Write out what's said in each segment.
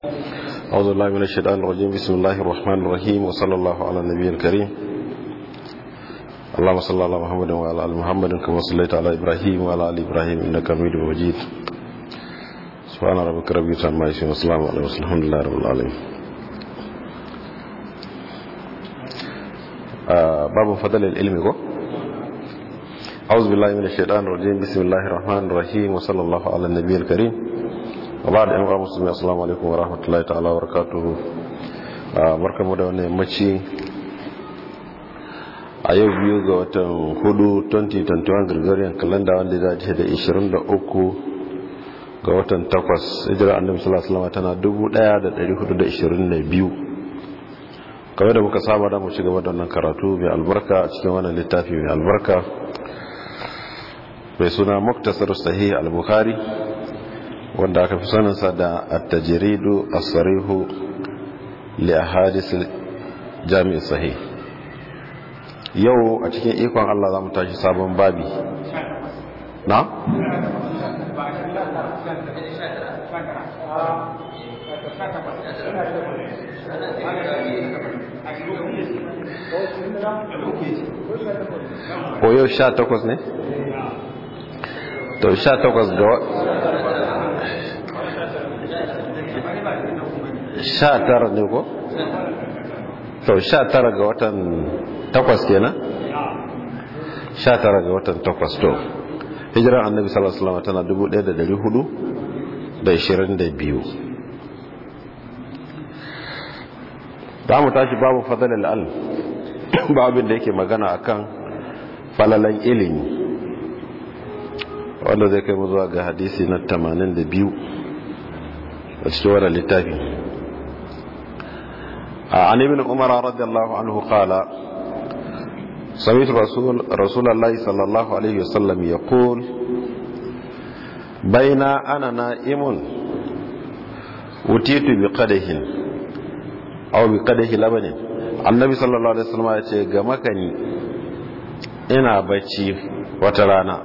أعوذ بالله من الشيطان الرجيم بسم الله الرحمن الرحيم وصلى الله على النبي الكريم اللهم صل على محمد وعلى آل محمد كما صليت على إبراهيم وعلى آل إبراهيم إنك حميد مجيد سبحان ربك رب العزة عما يصفون والسلام على المرسلين الحمد لله رب العالمين آه باب فضل العلم ko أعوذ بالله من الشيطان الرجيم بسم الله الرحمن الرحيم وصلى الله على النبي الكريم وبعد أن أمر مسلمين السلام عليكم ورحمة الله تعالى وبركاته barkamu da wannan yammaci a yau biyu ga watan hudu 2021 gregorian calendar wanda za ta da 23 ga watan 8 hijira annabi sallallahu alaihi wasallam tana 1422 kamar da muka saba da mu ci gaba da wannan karatu mai albarka a cikin wannan littafi mai albarka mai suna muktasar sahih al-bukhari wanda aka fi saninsa da at-tajridu as-sarihu li ahadith jami' sahih yau a cikin ikon Allah zamu tashi sabon babi na ko yau sha takwas ne? to sha takwas ga sha tara ne ko? to sha tara ga watan takwas kenan? sha tara ga watan takwas to hijirar annabi sallallahu alaihi wasallam tana dubu ɗaya da dari hudu da ishirin da biyu za mu tashi babu fadalar al babin da yake magana akan falalan ilimi wanda zai kai mu zuwa ga hadisi na 82 a cikin wannan littafi عن ابن عمر رضي الله عنه قال سمعت رسول رسول الله صلى الله عليه وسلم يقول بين انا نائم أتيت بقدح أو بقدح لبن النبي صلى الله عليه وسلم ya ce ga makani ina bacci wata rana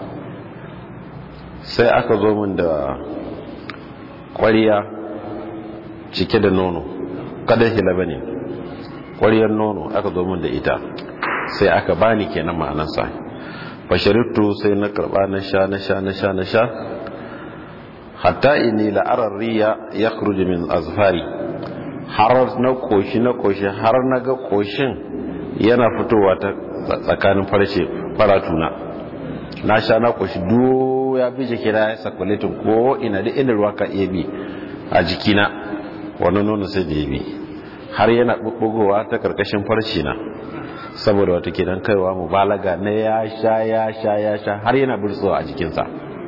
sai aka zo min da ƙwariya cike da nono kada hilaba ne ƙwariyar nono aka zo min da ita sai aka bani kenan ma'anarsa fasharittu sai na karɓa na sha na sha na sha na sha hatta ini la'arar riya ya min azfari har na koshi na koshi har na ga koshin yana fitowa ta tsakanin farce faratuna na sha na koshi do ya bi jikina ya sakwaletin ko ina da inda ruwa ka iya bi a jikina wani nuna sai da ya bi har yana bubbugowa ta karkashin farce na saboda wata kidan kaiwa mubalaga na ya sha ya sha ya sha har yana burtsowa a jikinsa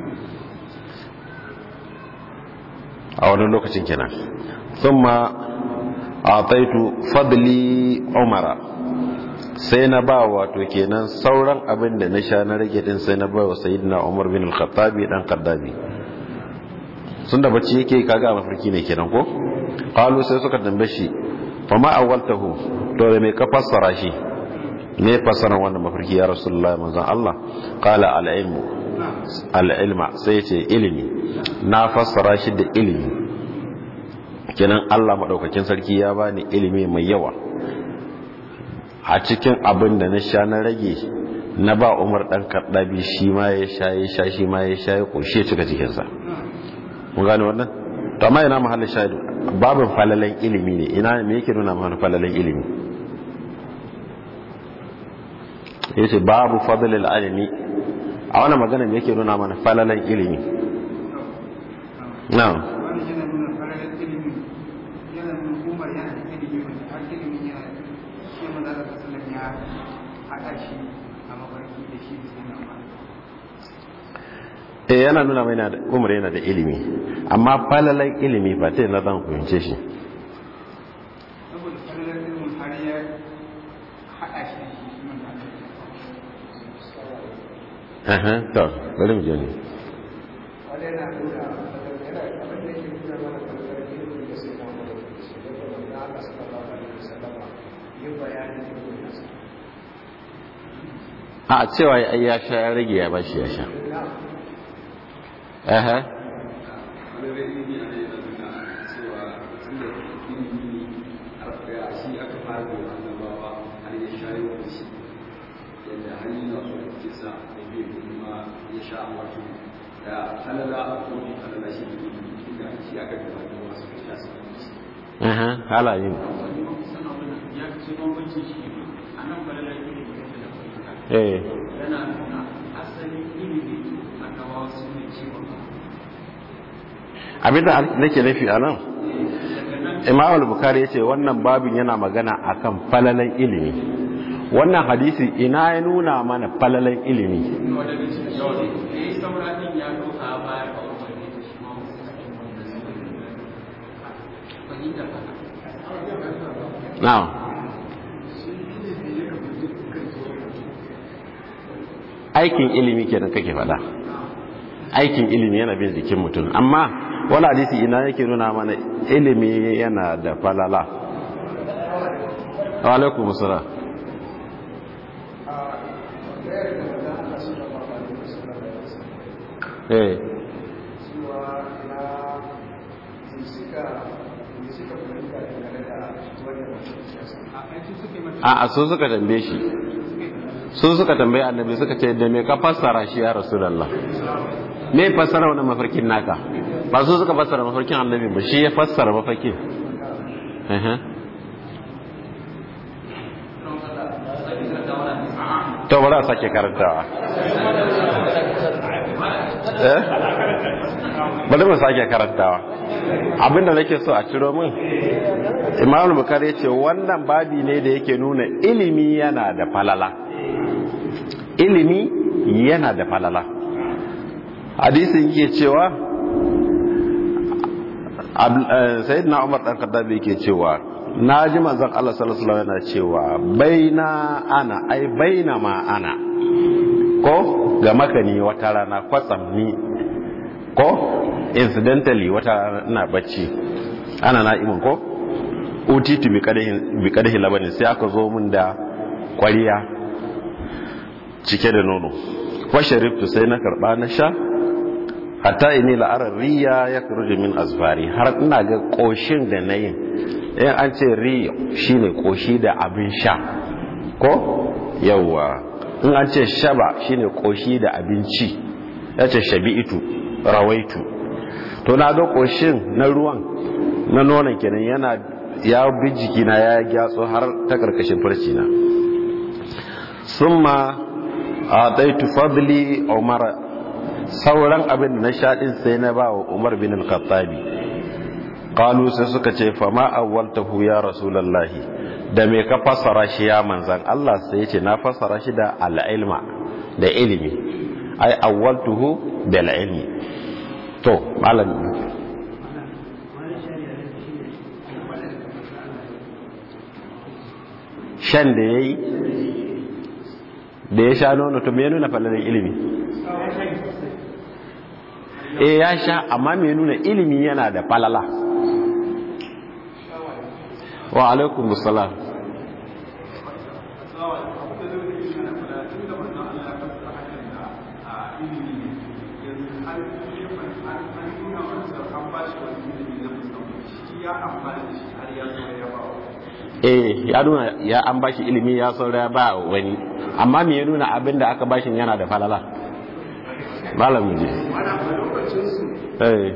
a wani lokacin kenan sun ma a taitu fadli umara sai na ba wato kenan sauran abin da na sha na rage din sai na ba wa sayyidina Umar bin al-Khattabi dan Kaddabi sun da bacci yake kaga mafarki ne kenan ko qalu sai suka dambe shi fa ma awwaltahu to da me ka fassara shi me fassara wannan mafarki ya rasulullah manzon Allah qala al-ilmu al-ilma sai ce ilimi na fassara shi da ilimi kenan Allah madaukakin sarki ya bani ilimi mai yawa a cikin abin da na sha na rage na ba umar ɗan karɗabi shi ma ya sha ya sha shi ma ya sha ya ƙoshe cika cikinsa mun gane wannan to amma ina mahallin shaidu babin falalan ilimi ne ina me yake nuna mana falalan ilimi yace babu fadlil alimi a wannan magana me yake nuna mana falalan ilimi na'am eh yana nuna mai umar yana da ilimi amma falalan ilimi ba ta yana zan fahimce shi Aha, to, bari mu je ne. a cewa ya sha ya rage ya bashi ya sha aha wanda ilimi ne a shi aka fara da annabawa har ya shayi wa shi yadda har yi na so ke sa da bai kuma ya sha wato da halala a kone halala shi ne inda shi aka gaba da wasu ka sha su kan shi aha halayen ya ce bambancin shi a nan falala ilimi da fahimta eh yana nuna asalin ilimi a gawa su ne cewa abinda nake nufi a nan imam al-bukhari yace wannan babin yana magana akan falalan ilimi wannan hadisi ina ya nuna mana falalan ilimi kuma daga cikin yau da ya yi sauranin ya doka a baya a wani da shi ma wasu cikin wanda suka fahimta fata na'am aikin ilimi kenan kake faɗa aikin ilimi yana bin jikin mutum amma wani hadisi ina yake nuna mana ilimi yana da falala wa alaikum salam eh a a su suka tambaye shi su suka tambaye annabi suka ce da me ka fassara shi ya rasulullah me fassara wannan mafarkin naka ba su suka fassara mafarkin annabi ba shi ya fassara mafarkin Ehe. to bari a sake karantawa eh bari mu sake karantawa abinda nake so a ciro min imam bukari ya ce wannan babi ne da yake nuna ilimi yana da falala ilimi yana da falala hadisin yake cewa sayyidina umar dan kaddabi yake cewa na ji manzon Allah sallallahu alaihi wasallam yana cewa baina ana ai baina ma ana ko ga makani wata rana kwatsam ni ko incidentally wata rana ina bacci ana na'imin ko utitu bi kadahi labanin sai aka zo min da kwariya cike da nono fashariftu sai na karba na sha hatta ini la'arar riya ya kurji min azfari har ina ga koshin da na yin in an ce riya shine koshi da abin sha ko yawwa in an ce shaba shine koshi da abinci ya ce shabi'itu rawaitu to na ga koshin na ruwan na nonon kenan yana ya bi jikina ya gyatso har ta karkashin farci na summa a daitu fadli umar sauran abin da na shaɗin sai na ba wa umar bin al-khattabi qalu sai suka ce fa ma awwaltahu ya rasulullahi da me ka fassara shi ya manzan Allah sai yace na fassara shi da al-ilma da ilimi ai awwaltuhu bil ilmi to malam shan da ya yi da ya sha nono to me nuna falalar ilimi e ya sha amma me nuna ilimi yana da falala wa alaikum salam eh ya nuna ya an bashi ilimi ya saura ba wani amma me ya nuna abin da aka bashin yana da falala malam je eh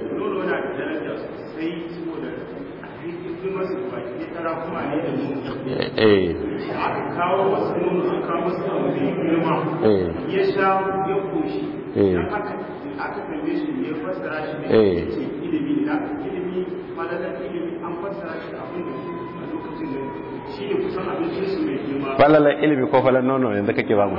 eh kawo wasu nono an kawo wasu abu mai girma eh ya sha ya koshi Eh. dan haka aka kalle shi ne ya fassara shi ne Eh. ya ce ilimi na ilimi malalar ilimi an fassara shi abin da a lokacin da shi ne kusan abincin su mai girma falalar ilimi ko falalar nono yanzu kake ba mu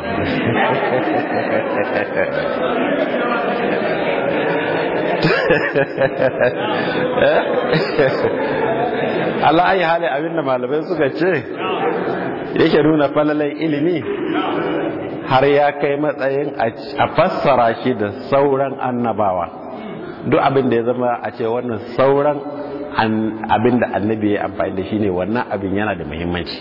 Allah ayi hali abinda malamai suka ce yake nuna falalar ilimi har ya kai matsayin a fassara shi da sauran annabawa duk abin da ya zama a ce wannan sauran abin da annabi ya amfani da shi ne wannan abin yana da muhimmanci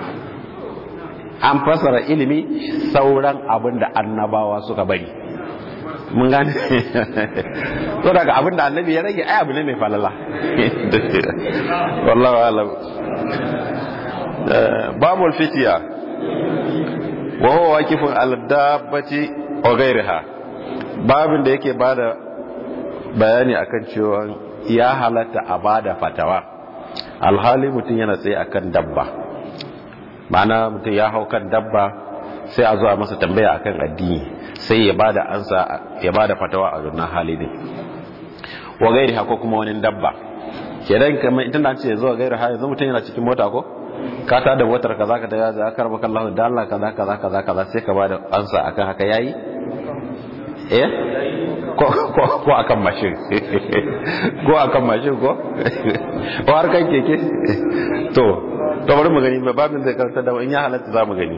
an fassara ilimi sauran abin da annabawa suka bari mun gane so daga abin da annabi ya rage ai abu ne mai falala wallahu alam babul fitiya wa huwa waqifun ala dabbati wa ghayriha babin da yake bada bayani akan cewa ya halatta a bada fatawa alhali mutum yana tsaye akan dabba ma'ana mutum ya hau kan dabba sai a zuwa masa tambaya akan addini sai ya bada ansa ya bada fatawa a wannan hali din wa ghayriha ko kuma wani dabba kenan kamar ita na ce zuwa ghayriha yanzu mutum yana cikin mota ko ka ta da motar kaza ka da ya karba kallahu da Allah kaza kaza kaza kaza sai ka bada ansa akan haka yayi eh ko ko ko akan mashin ko akan mashin ko ko har kan keke to to bari mu gani babin zai karanta da in ya halatta za mu gani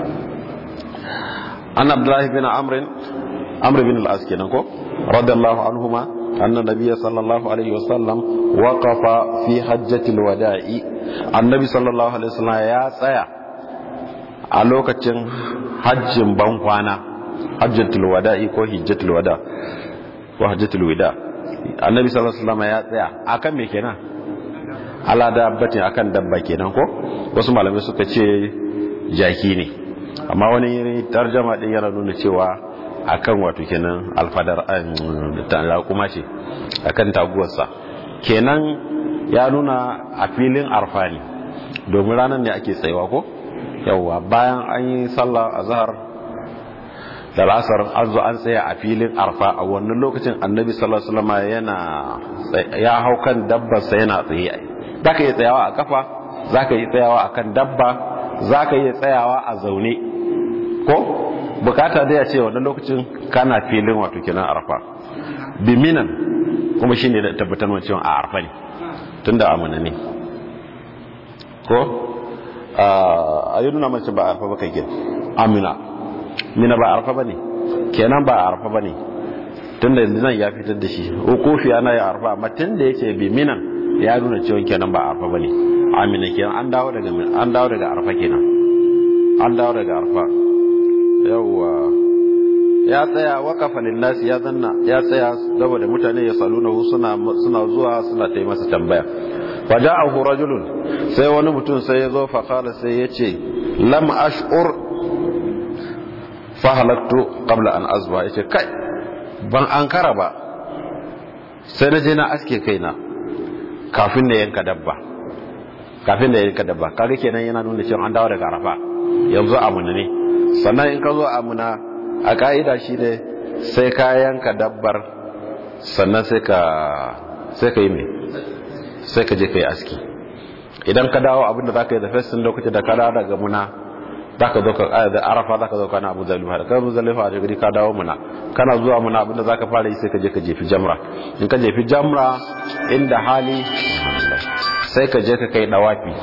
an abdullahi bin amr amr bin al-as kenan ko radiyallahu anhuma anna nabiyya sallallahu alaihi wasallam waqafa fi hajjatil wada'i annabi sallallahu alaihi wasallam ya tsaya a lokacin hajjin ban kwana hajjatul wada'i ko hijjatul wada ko hajjatul wada annabi sallallahu alaihi wasallam ya tsaya akan me kenan ala dabbatin akan dabba kenan ko wasu malamai suka ce jaki ne amma wani tarjama din yana nuna cewa akan wato kenan alfadar ta kuma ce akan taguwarsa kenan ya nuna a filin arfa ne domin ranar ne ake tsayawa ko yawwa bayan an yi sallah a zahar da lasar an zo an tsaya a filin arfa a wannan lokacin annabi sallallahu alaihi wasallam yana ya hau kan dabbarsa yana tsaye zaka iya tsayawa a kafa zaka iya tsayawa akan dabba zaka iya tsayawa a zaune ko bukata da ya ce wannan lokacin kana filin wato kenan arfa biminan kuma shine da tabbatar cewa a arfa ne tunda amana ne ko a yi nuna mace ba arfa ba kai ke amina mina ba arfa ba ne kenan ba arfa ba ne tun da nan ya fitar da shi kofi ana yi arfa amma tun da yake bi minan ya nuna cewa kenan ba arfa ba ne amina kenan an dawo daga an dawo daga arfa kenan an dawo daga arfa yawwa ya tsaya wakafa linnasi ya zanna ya tsaya saboda mutane ya saluna suna suna zuwa suna ta masa tambaya faja'ahu rajulun sai wani mutum sai ya zo faqala sai ya ce lam ash'ur fa halaktu qabla an azba yace kai ban ankara ba sai na je na aske kaina kafin na yanka dabba kafin da yanka dabba kaga kenan yana nuna cewa an dawo daga arafa yanzu amuna ne sannan in ka zo amuna a ka'ida shi ne sai ka yanka dabbar sannan sai ka sai ka yi mai sai ka je ka yi aski idan ka dawo abinda za ka yi da fesin lokacin da ka dawo daga muna za ka zo ka da arafa za ka zo kana abu zalifa da kan zalifa a jigiri ka dawo muna kana zuwa muna abinda za ka fara yi sai ka je ka jefi jamra in ka jefi jamra inda hali sai ka je ka kai dawafi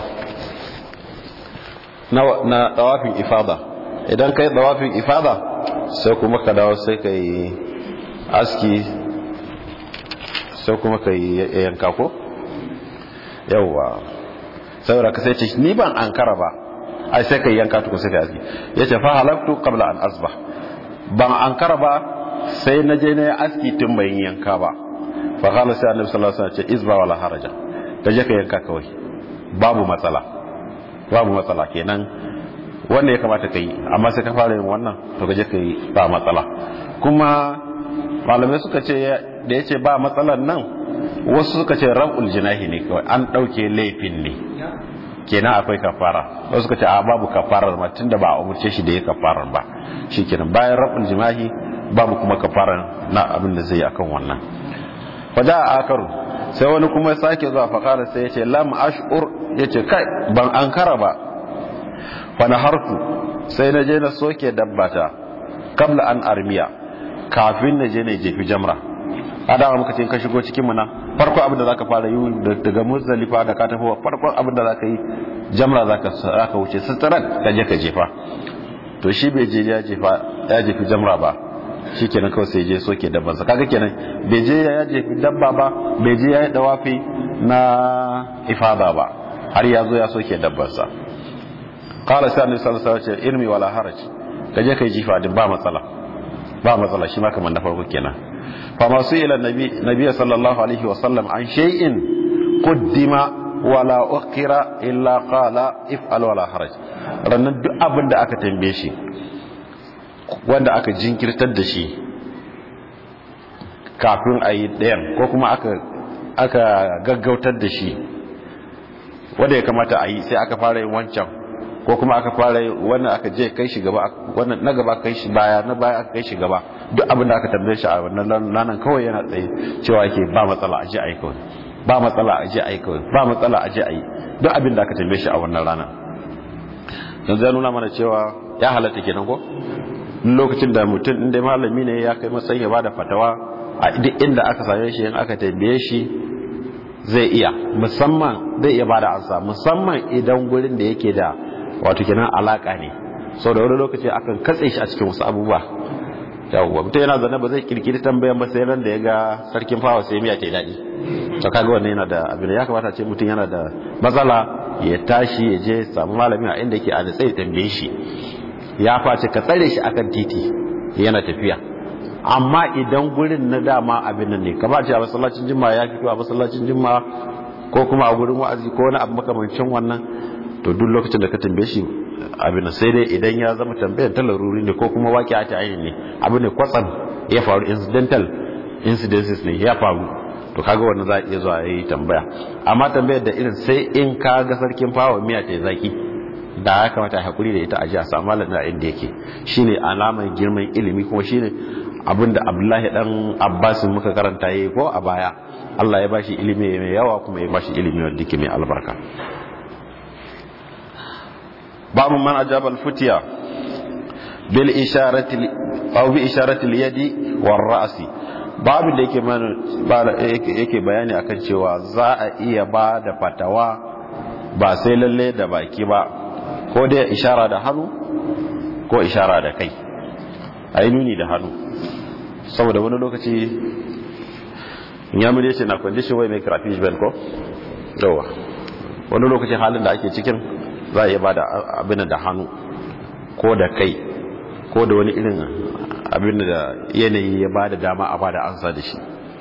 na dawafin ifada idan ka yi dawafin ifada sai kuma ka dawo sai ka yi aski sai kuma ka yi yanka ko yauwa saboda ka sai ce ni ban an kara ba ai sai ka yi yanka tukun sai ka aski ya ce fa halaktu qabla an asba ban an kara ba sai na je na yi aski tun bai yanka ba fa qala sai annabi sallallahu alaihi wasallam ce izba wala haraja ka je ka yanka kawai babu matsala babu matsala kenan wanda ya kamata ka yi amma sai ka fara yin wannan to ka je ka yi ba matsala kuma malamai suka ce da ya ce ba matsalan nan wasu suka ce rab'ul jinahi ne kawai an ɗauke laifin ne kenan akwai kafara wasu suka ce a babu kafarar ma tunda ba a umurce shi da ya kafarar ba shi kenan bayan rab'ul jimahi babu kuma kafarar na abin da zai akan wannan faja a akaru sai wani kuma sake zuwa fakara sai ya ce lam ash'ur ya ce kai ban an kara ba fana harku sai na je na soke dabbata kabla an armiya kafin na je na jefi jamra adama muka ce ka shigo cikin muna farko abin da zaka fara yi daga muzdalifa da ka tafi farkon abin da zaka yi jamra zaka zaka wuce sitaran ka je ka jefa to shi bai je ya jefa ya jefi jamra ba shikenan kawai sai je soke dabban sa kaga kenan bai je ya jefi dabba ba bai je ya yi dawafi na ifada ba har ya zo ya soke dabban sa qala sai annabi sallallahu alaihi wasallam irmi wala haraj kaje kai jifa din ba matsala ba matsala shi ma kamar na farko kenan fa masu ila nabi nabi sallallahu alaihi wasallam an shay'in quddima wala ukhira illa qala if'al wala haraj rannan duk abin da aka tambaye shi wanda aka jinkirtar da shi kafin a yi ɗayan ko kuma aka aka gaggautar da shi wanda ya kamata a yi sai aka fara yin wancan ko kuma aka fara yin wannan aka je kai shi gaba wannan na gaba kai shi baya na baya aka kai shi gaba duk abin da aka tambaye shi a wannan ranar kawai yana tsaye cewa yake ba matsala a je a yi kawai ba matsala a je a yi kawai ba matsala a je a yi duk abin da aka tambaye shi a wannan ranar yanzu ya nuna mana cewa ya halatta kenan ko lokacin da mutum inda malami ne ya kai matsayin ya bada fatawa a duk inda aka same shi in aka tambaye shi zai iya musamman zai iya bada ansa musamman idan gurin da yake da wato kenan alaka ne sau da wani lokaci akan katse shi a cikin wasu abubuwa yawwa mutum yana zane ba zai kirkiri tambayan ba sai ran da ya ga sarkin fawa sai miya ta yi daɗi to kaga wannan yana da abin ya kamata ce mutum yana da matsala ya tashi ya je samu malami a inda yake a da tsaye tambaye shi ya face ka tsare shi akan titi yana tafiya amma idan gurin na dama abin nan ne kamar ce a masallacin jimma ya fito a masallacin jimma ko kuma a gurin wa'azi ko wani abu makamancin wannan to duk lokacin da ka tambaye shi abin nan sai dai idan ya zama tambayar ta laruri ne ko kuma waki a ta ainihin ne abin ne kwatsam ya faru incidental incidences ne ya faru to kaga wannan za a iya zuwa yi tambaya amma tambayar da irin sai in ka ga sarkin fawa miya ta zaki da ya kamata hakuri da ita a ji a samu malam da inda yake shine alamar girman ilimi kuma shine abinda abdullahi dan abbas muka karanta yayi ko a baya Allah ya bashi ilimi mai yawa kuma ya bashi ilimi wanda yake mai albarka babu man ajaba al-futiya bil isharati aw bi isharati al-yadi war ra'si babu da yake mana yake bayani akan cewa za a iya ba da fatawa ba sai lalle da baki ba ko dai ishara da hannu ko ishara da kai a yi nuni da hannu saboda wani lokaci ya mure ce na condition wai mai karafi shi ko yawa wani lokaci halin da ake cikin za a iya ba da abin da hannu ko da kai ko da wani irin abin da yanayi ya ba da dama a ba da ansa da shi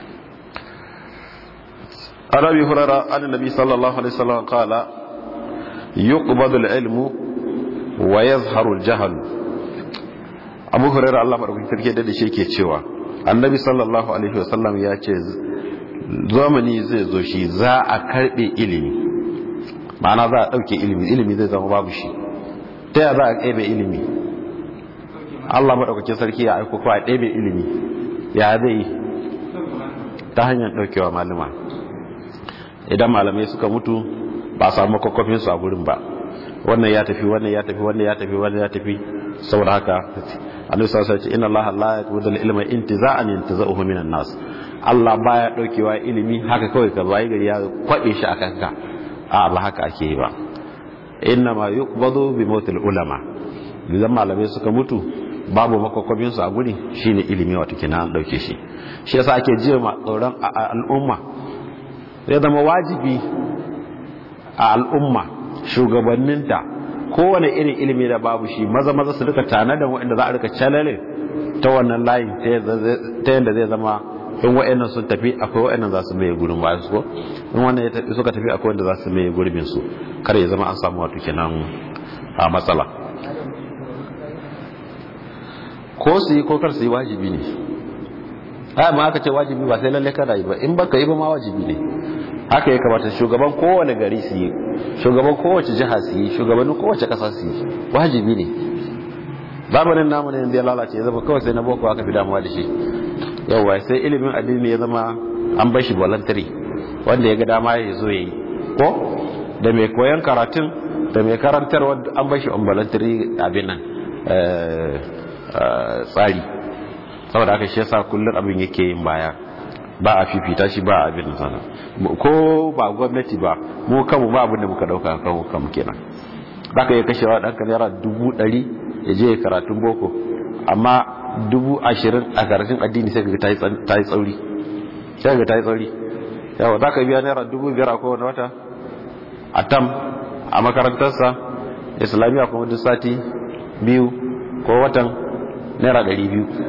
arabi hurara annabi sallallahu alaihi wasallam qala yuqbadu al-ilmu wa yazharu al-jahl abu hurairah Allah madaukakin sarki da shi yake cewa annabi sallallahu alaihi wasallam ya ce zamani zai zo shi za a karbe ilimi ma'ana za a dauke ilimi ilimi zai zama babu shi ta ya za a karbe ilimi Allah madaukakin sarki ya aiko ko a ɗebe ilimi ya zai ta hanyar daukewa malama idan malamai suka mutu ba a samu makwakwafinsu a gurin ba wannan ya tafi wannan ya tafi wannan ya tafi wannan ya tafi saboda haka annabi sallallahu alaihi wasallam inna allaha la yaqbidu al-ilma intiza'an yantaza'uhu minan nas Allah baya daukewa ilimi haka kawai ka bayi gari ya kwabe shi akan ka a ba haka ake yi ba inna ma yuqbadu bi mautil ulama idan malamai suka mutu babu makwakwabin su a guri shine ilimi wato kenan an dauke shi shi yasa ake jiya ma tsoron al'umma zai zama wajibi a al'umma shugabanninta kowane irin ilimi da babu shi maza maza su rika tanadan waɗanda za a rika calale ta wannan layin ta yadda zai zama in waɗannan sun tafi akwai waɗannan za su mai gurin ba su ko in wannan ya tafi suka tafi akwai wanda za su mai gurbin su kar ya zama an samu wato kenan a matsala ko su yi ko kar su yi wajibi ne ai ma aka ce wajibi ba sai lalle kana yi ba in baka yi ba ma wajibi ne haka ya kamata shugaban kowane gari su yi shugaban kowace jiha su yi shugabannin kowace kasa su yi wajibi ne zamanin namu ne ya lalace ya zama kawai sai na boko aka fi damuwa da shi yauwa sai ilimin addini ya zama an bashi voluntary wanda ya ga dama ya zo ya yi ko da mai koyan karatun da mai karantarwa an bashi on voluntary abin nan tsari saboda aka shi yasa kullum abin yake yin baya ba a fifita shi ba a abin sana ko ba gwamnati ba mu kanmu ba abin da muka dauka kanmu kanmu kenan za ka iya kashewa ɗanka naira dubu ɗari ya je karatun boko amma dubu ashirin a karatun addini sai ga ta yi tsauri sai ga ta yi tsauri yawa za ka biya naira dubu biyar a kowane wata a tam a makarantarsa islamiyya kuma duk sati biyu ko watan naira ɗari biyu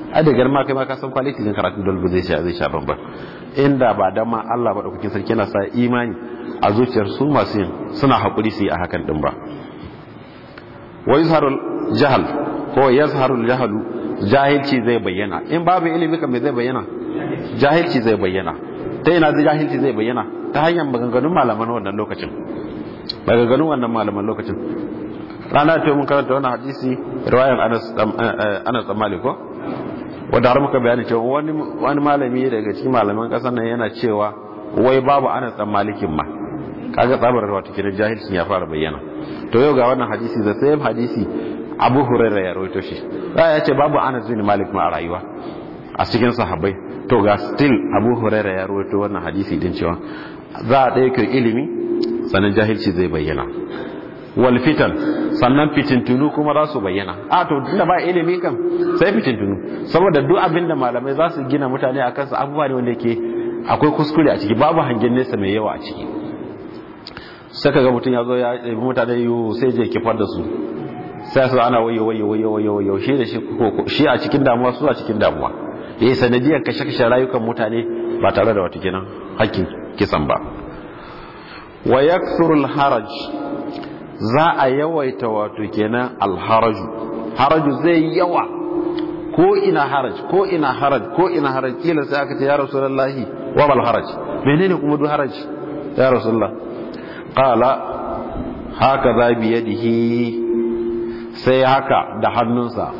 a da girma kai ma ka san quality din karatun dole ba zai sha zai sha bamban inda ba dan ma Allah ba daukakin sarki yana sa imani a zuciyar su masu yin suna hakuri su yi a hakan din ba wa yazharul jahal ko yazharul jahalu jahilci zai bayyana in babu ilimi kan me zai bayyana jahilci zai bayyana ta ina zai jahilci zai bayyana ta hanyar maganganun malaman wannan lokacin maganganun wannan malaman lokacin rana ta mun karanta wannan hadisi riwayan Anas Anas Malik ko wanda har muka bayani cewa wani wani malami daga cikin malaman kasar nan yana cewa wai babu Anas dan Malikin ma kaga tsabar wato kiran jahilcin ya fara bayyana to yau ga wannan hadisi da sai hadisi Abu Hurairah ya rawaito shi za ya ce babu Anas bin Malik ma a rayuwa a cikin sahabbai to ga still Abu Hurairah ya rawaito wannan hadisi din cewa za a ɗaya ilimi sannan jahilci zai bayyana wal fitan sannan fitintunu kuma za su bayyana a to tunda ba ilimi kan sai fitintunu saboda duk abin da malamai za su gina mutane a kansa abubuwa ne wanda yake akwai kuskure a ciki babu hangen nesa mai yawa a ciki sai kaga mutum ya zo ya ɗabi mutane yiwu sai je kifar da su sai su ana wayo wayo wayo wayo wayo shi da shi shi a cikin damuwa su a cikin damuwa yayi sanadiyar kashe kashe rayukan mutane ba tare da wata kenan hakkin kisan ba wa yakthuru haraj za a yawaita wato kenan alharaju haraju zai yawa ko ina haraj ko ina haraj ko ina haraj kila sai aka ce ya rasulullahi wa bal haraj menene kuma du haraj ya rasulullah qala haka za bi yadihi sai haka da hannunsa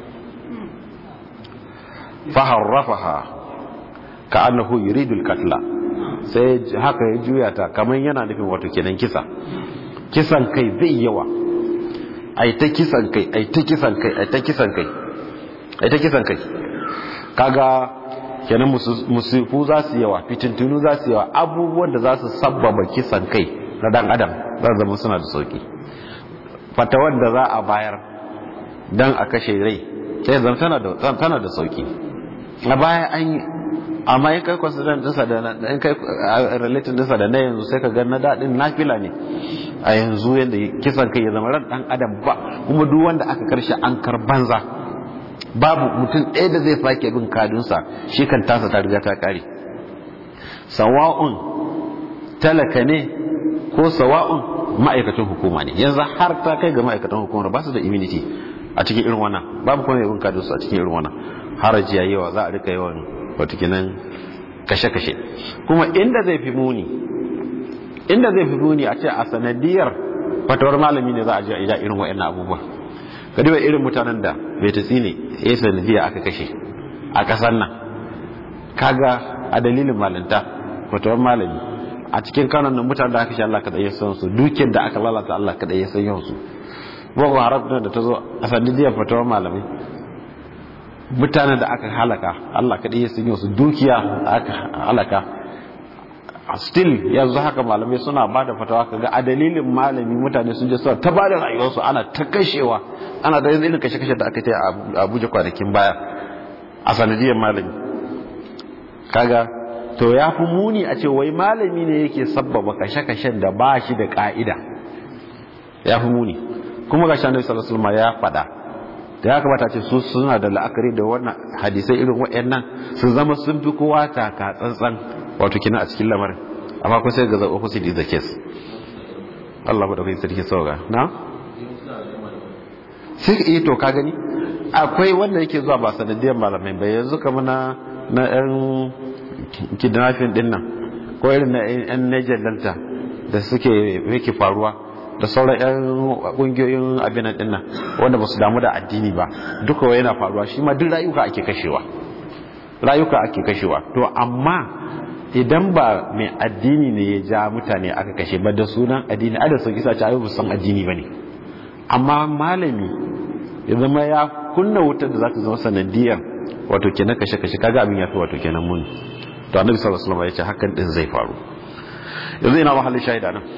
faharrafaha ka annahu yuridul katla sai haka ya juya ta kamar yana nufin wato kenan kisa kisan kai zai yawa ai ta kisan kai ai ta kisan kai ai ta kisan kai ai ta kisan kai kaga kenan musifu za su yawa fitintunu za su yawa abubuwan da za su sabbaba kisan kai na dan adam za zama suna da sauki fatawar da za a bayar dan a kashe rai sai zama tana da sauki a baya an yi amma in kai consider dinsa da in kai related dinsa da na yanzu sai ka ga na dadin nafila ne a yanzu yanda kisan kai ya zama ran dan adam ba kuma duk wanda aka karshe an kar banza babu mutum ɗaya da zai sake bin kadunsa shi kan tasa ta riga ta kare sawa'un talaka ne ko sawa'un ma'aikatan hukuma ne yanzu har ta kai ga ma'aikatan hukumar ba su da immunity a cikin irin wannan babu kuma bin kadunsa a cikin irin wannan haraji ya yawa za a rika yawan watakinan kashe-kashe kuma inda zai fi muni inda zai fi muni a ce a sanadiyar fatawar malami ne za a ji a irin wa'annan abubuwa ka duba irin mutanen da bai ta tsine ya sanadiyya aka kashe a kasar nan kaga a dalilin malinta fatawar malami a cikin kanan nan mutanen da aka shi Allah kaɗai ya san su dukiyar da aka lalata Allah kaɗai ya san yawan su boko haram da ta zo a sanadiyar fatawar malami mutanen da aka halaka Allah kaɗai ya sun su dukiya aka halaka still yanzu haka malamai suna ba da fatawa kaga a dalilin malami mutane sun je suna ta ba da rayuwarsu ana ta kashewa ana da yanzu irin kashe-kashe da aka ta a abuja kwanakin baya a sanadiyar malami kaga to ya fi muni a ce wai malami ne yake sabbaba kashe-kashen da ba shi da ka'ida ya fi muni kuma ga shanar salasulma ya faɗa da ya kamata ce su suna da la'akari da wannan hadisai irin waɗannan su zama sun fi kowa taka tsantsan wato kina a cikin lamarin amma kun sai ga zaɓa kusa da the case Allah ba da kai sarki sauga na sai ka iya to ka gani akwai wanda yake zuwa ba sanadiyar malamai ba yanzu kama na na yan kidnapping din nan ko irin na yan Niger Delta da suke yake faruwa da sauran 'yan kungiyoyin abin din nan wanda ba su damu da addini ba duka wa yana faruwa shi ma duk rayuka ake kashewa rayuka ake kashewa to amma idan ba mai addini ne ya ja mutane aka kashe ba da sunan addini ada sun isa ci ayyubu san addini bane amma malami ya zama ya kunna wutar da za ta zama sanadiyar wato kenan kashe kashe kaga abin ya fi wato kenan muni to annabi sallallahu alaihi wasallam ya ce hakan din zai faru yanzu ina mahallin shahida nan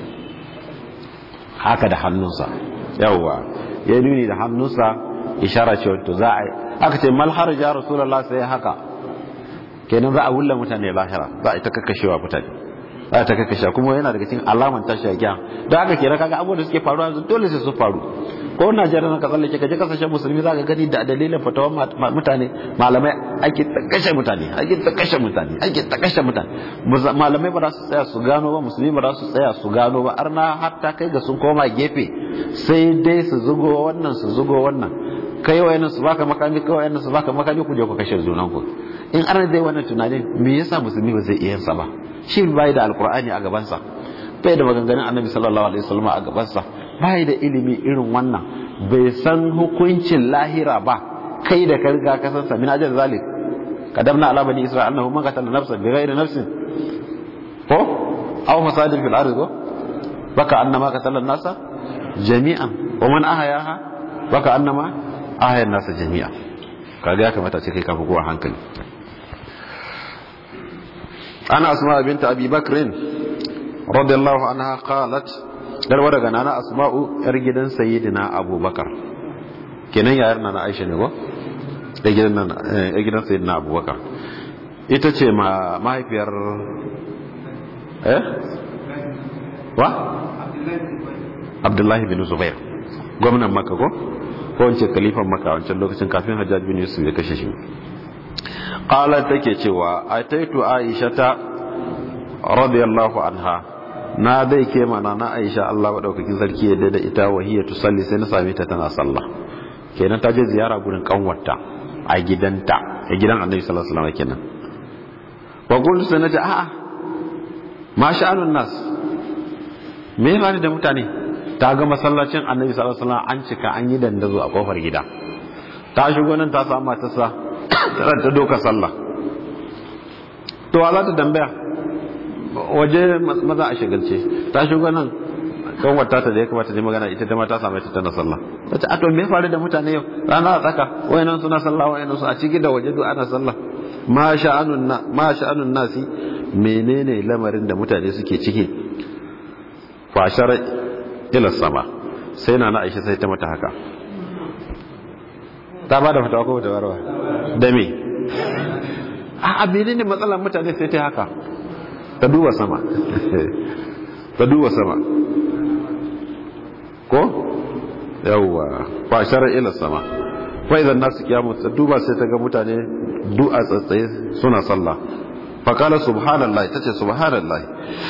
haka da hannunsa yawwa ya nuni da hannunsa ishara ce wato za a aka ce mal harja rasulullah sai haka kenan za a wulla mutane lahira za a ta kakkashewa mutane za a ta kakkashewa kuma yana daga cikin alaman tashi a kiyama don haka kenan kaga abubuwan da suke faruwa yanzu dole sai su faru ko Najeriya na ka tsallake ka je kasashen musulmi za ka gani da dalilin fatawan mutane malamai ake ta kashe mutane ake ta kashe mutane ake ta kashe mutane malamai ba za su tsaya su gano ba musulmi ba za su tsaya su gano ba arna har ta kai ga sun koma gefe sai dai su zugo wannan su zugo wannan kai wayannan su baka makami kai wayannan su baka makami ku je ku kashe junan ku in arna dai wannan tunanin me yasa musulmi ba zai iya sa ba shi bai da alqur'ani a gaban sa bai da maganganun annabi sallallahu alaihi wasallam a gaban sa bai da ilimi irin wannan bai san hukuncin lahira ba kai da ka riga ka san sa min ajal zalik kadamna ala bani isra'il annahu man qatala nafsan bighairi nafsin ko aw fasadin fil ardi ko baka annama qatala nasa jami'an wa man ahyaha baka annama ahya nasa jami'a kaga ya kamata ce kai kafa kowa hankali ana asma binta abi bakrin radiyallahu anha qalat darwa daga nana asma'u yar gidan sayyidina abubakar kenan yayar nana aisha ne ko da gidan nan yar gidan sayyidina abubakar ita ce ma mahaifiyar eh wa abdullahi bin zubair gwamnan makka ko ko wance kalifan makka wancan lokacin kafin hajjaj bin yusuf ya kashe shi qalat take cewa ataitu aishata radiyallahu anha na dai ke mana na aisha Allah madaukakin sarki ya da ita wahiya tusalli sai na same ta tana sallah kenan ta je ziyara gurin kanwarta a gidanta a gidan annabi sallallahu alaihi wasallam kenan wa qultu sai nace a'a ma sha'anun nas me ya da mutane ta ga masallacin annabi sallallahu alaihi wasallam an cika an yi dandazo a kofar gida ta shigo nan ta samu matarsa ta doka sallah to wa za ta tambaya waje maza a shagalce ta shigo nan kan wata ta da ya kamata ne magana ita ta ma ta samu ita tana sallah ta ce a to me faru da mutane yau rana a tsaka wayannan suna sallah wayannan su a ciki da waje duk ana sallah ma sha'anun na ma sha'anun nasi menene lamarin da mutane suke ciki fashar ila sama sai na na Aisha sai ta mata haka ta ba da fatawa ko ta barwa da me a abinin ne matsalar mutane sai ta haka ta duba sama ta duba sama ko yawwa fashar ila sama fa idan nasu kiyamu ta duba sai ta ga mutane du'a tsatsaye suna sallah fa kala subhanallahi tace subhanallahi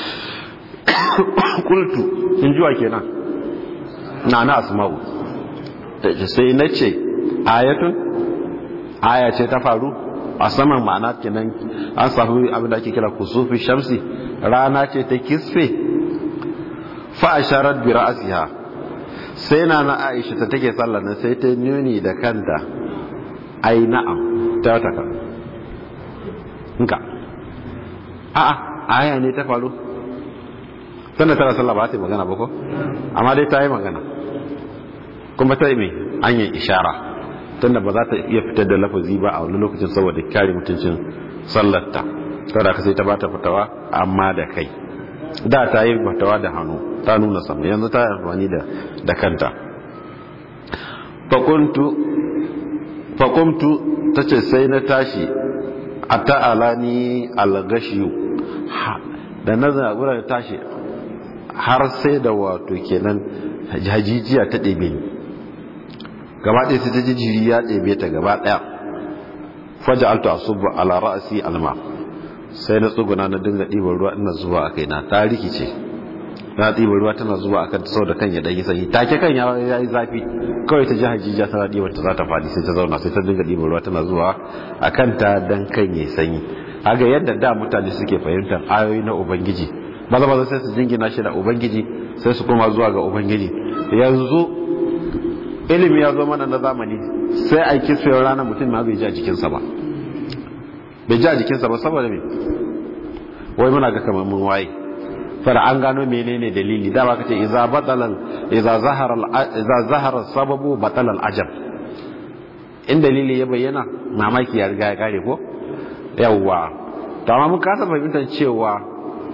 qultu in jiwa kenan na na asma'u sai nace ayatun aya ce ta faru a saman ma'ana kenan an samu abin da ake kira kusufi shamsi rana ce ta kisfe fa asharat bi ra'siha sai na na Aisha ta take sallar nan sai ta nuni da kanta ai na'am ta taka nka a'a aya ne ta faru tana tana sallah ba ta yi magana ba ko amma dai ta yi magana kuma ta yi mai hanyar ishara tunda ba za ta iya fitar da lafazi ba a wani lokacin saboda kare mutuncin sallarta kada ka sai ta bata fitawa amma da kai da ta yi fitawa da hannu ta nuna sama yanzu ta yi amfani da kanta fakuntu ta ce sai na tashi a ta'ala ni algashiyu da na zaɓura da tashi har sai da wato kenan hajijiya ta ɗebe ni gaba ɗaya sai ta ji jiri ya ɗebe ta gaba ɗaya faja altu a subu ala ra'asi alma sai na tsuguna na dinga ɗiban ruwa ina zuwa a kaina ta rikice na ɗiban ruwa tana zuwa a kanta saboda kan ya ɗan yi sanyi take kan ya yi zafi kawai ta ji hajjiya tana ɗiban ta za ta faɗi sai ta zauna sai ta dinga ɗiban ruwa tana zuwa a kanta dan kan ya sanyi haga yadda da mutane suke fahimtar ayoyi na ubangiji maza maza sai su jingina shi da ubangiji sai su koma zuwa ga ubangiji yanzu ilimi ya zo mana na zamani sai a kisfiyar ranar mutum ma bai ji a jikinsa ba bai ji a jikinsa ba saboda me wai muna ga kamar mun waye fara an gano menene dalili da ba kace idza batalan idza zahara idza zahara sababu batalal ajab in dalili ya bayyana mamaki ya riga ya kare ko yawwa to amma mun kasa fahimtar cewa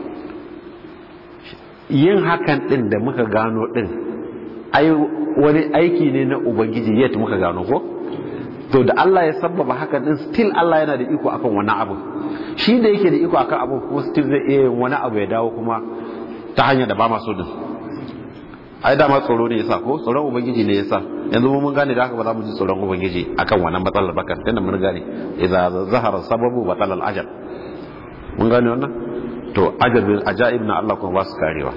yin hakan din da muka gano din ai wani aiki ne na ubangiji yadda muka gano ko to da Allah ya sabbaba hakan din still Allah yana da iko akan wani abu shi da yake da iko akan abu kuma still zai iya yin wani abu ya dawo kuma ta hanyar da ba maso din ai dama tsoro ne yasa ko tsoron ubangiji ne yasa yanzu mun gane da haka ba za mu ji tsoron ubangiji akan wannan matsalar bakan tunda mun gane idza zahara sababu batala al ajal mun gane wannan to ajabin ajaib na Allah kuma ba su karewa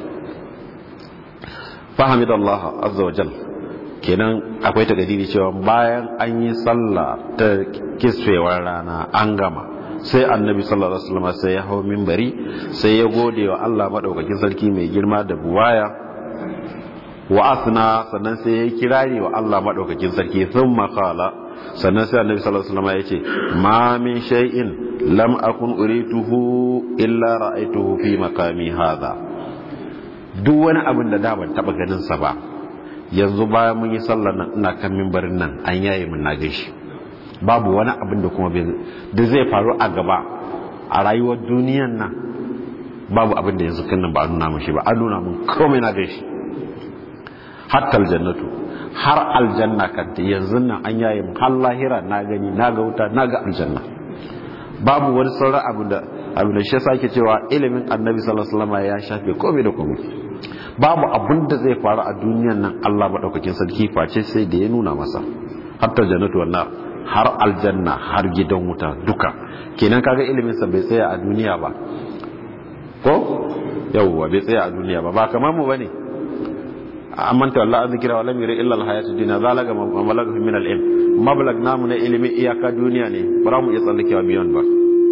fahimidallah azza wa jal kenan akwai takadiri cewa bayan an yi sallah ta kisfewar rana an gama sai annabi sallallahu alaihi wasallam sai ya hau minbari sai ya gode wa Allah madaukakin sarki mai girma da buwaya wa asna sannan sai ya kirari wa Allah madaukakin sarki thumma qala sannan sai annabi sallallahu alaihi wasallam ya ce ma min shay'in lam akun urituhu illa ra'aytuhu fi maqami hadha duk wani abin da da ban taba ganin sa ba yanzu bayan mun yi sallar nan ina kan minbarin nan an yaye mun na gaishe babu wani abin da kuma da zai faru a gaba a rayuwar duniyan nan babu abin da yanzu kan ba a nuna mun shi ba an nuna mun komai na gaishe hatta aljannatu har aljanna kanta yanzu nan an yaye mun har lahira na gani na ga wuta na ga aljanna babu wani sauran abu da abu da shi sake cewa ilimin annabi sallallahu alaihi wasallam ya shafe komai da komai babu abin da zai faru a duniyan nan Allah madaukakin sarki face sai da ya nuna masa hatta jannatu wannan har aljanna har gidan wuta duka kenan kaga ilimin sa bai tsaya a duniya ba ko yawwa bai tsaya a duniya ba ba kamar mu bane amman ta Allah an zikira wa lam yuri illa al hayatu dunya zalaga mablaga min al ilm mablag namu na ilimi iyaka duniya ne ba mu iya tsallakewa biyan ba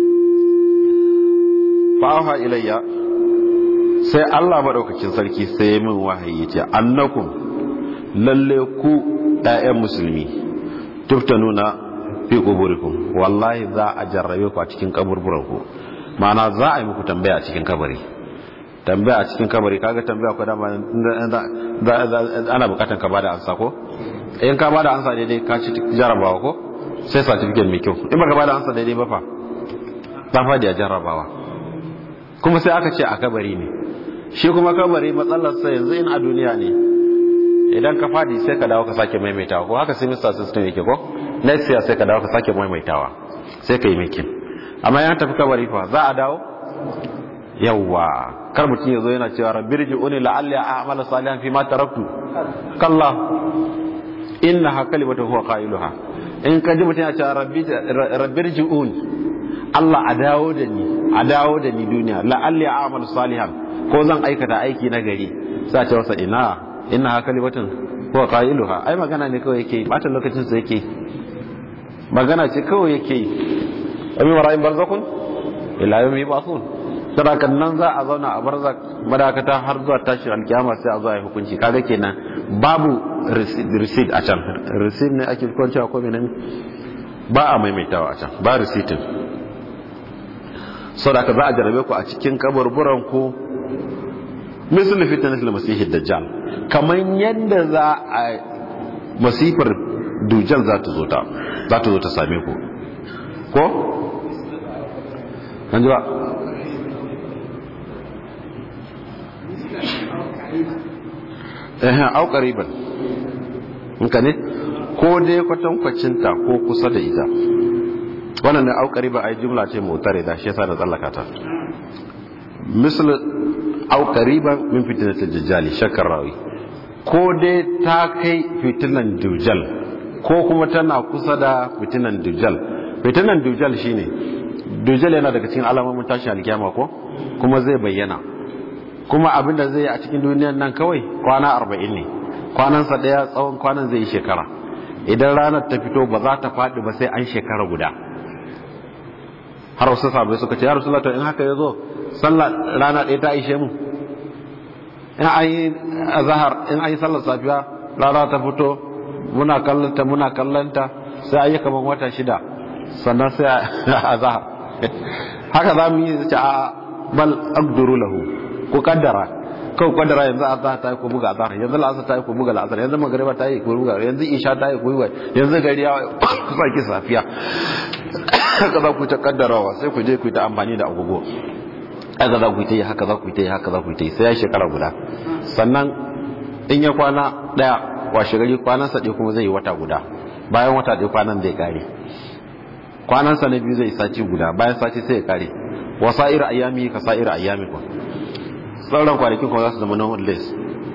fa'aha ilayya sai Allah madaukakin sarki sai min wahayi ce annakum lalle ku ɗayan musulmi tuftanuna fi quburikum wallahi za a jarrabe ku a cikin kaburburan ku ma'ana za a yi muku tambaya a cikin kabari tambaya a cikin kabari kaga tambaya ko dama ana bukatan ka bada ansa ko in ka bada ansa daidai ka ci jarabawa ko sai certificate mai kyau in baka bada ansa daidai ba fa ta fadi a jarabawa kuma sai aka ce a kabari ne shi kuma kabari matsalar sa yanzu in a duniya ne idan ka fadi sai ka dawo ka sake maimaitawa ko haka semester system yake ko next year sai ka dawo ka sake maimaitawa sai ka yi makin amma yan tafi kabari fa za a dawo yawwa kar mutum ya zo yana cewa rabbi rji'uni la'alli a'mala salihan fi ma taraktu kalla innaha kalimatu huwa qailuha in ka ji mutum ya ce rabbi rabbi rji'uni Allah a dawo da ni a dawo da ni duniya la'alli a'malu salihan ko zan aikata aiki na gari sai ce wasa ina innaha kalimatun huwa qailuha ai magana ne kawai yake bata lokacin sa yake magana ce kawai yake yi abi mara'in barzakun ila yawmi ba'thun sadakan nan za a zauna a barzak madakata har zuwa tashin alkiyama sai a zo a yi hukunci kaga kenan babu receipt a can receipt ne ake kwancewa ko menene ba a maimaitawa a can ba receiptin sadaka za a jarabe ku a cikin kaburburan ku misali fitnatul masihid dajjal kaman yadda za a masifar dujjal za ta zo ta za ta zo ta same ku ko an ji ba ehem au qariban inka ne ko dai kwatankwacin ta ko kusa da ita wannan ne au qariban ai jumla ce mutare da shi yasa da tsallaka ta misal au qariban min fitnatil dajjal shakkar rawi ko dai ta kai fitinan dujjal ko kuma tana kusa da fitinan dujjal fitinan dujjal shine dujjal yana daga cikin alamomin tashin alkiyama ko kuma zai bayyana kuma abin da zai yi a cikin duniyan nan kawai kwana arba'in ne kwanansa ɗaya tsawon kwanan zai yi shekara idan ranar ta fito ba za ta faɗi ba sai an shekara guda har wasu sabai suka ce ya rasu in haka ya zo sallah rana ɗaya ta ishe mu in an yi azahar in an yi sallar safiya rana ta fito muna kallanta muna kallanta sai an yi kamar wata shida sannan sai azahar haka za mu yi ce a bal aqduru lahu ku kaddara kawai kaddara yanzu azhar ta yi ku buga azhar yanzu la'asar ta yi ku buga la'asar yanzu magariba ta yi ku buga yanzu isha ta yi ku buga yanzu gari ya kusa ki safiya haka za ku ta kaddarawa sai ku je ku ta amfani da agogo haka za ku ta yi haka za ku ta yi haka za ku ta yi sai ya shekara guda sannan in ya kwana daya washe gari kwanan sa kuma zai yi wata guda bayan wata ɗaya kwanan zai kare kwanan sa na biyu zai sati guda bayan sati sai ya kare wasa'ir ayyami ka sa'ir ayyami ku sauran kwanakin kuma za su zama non less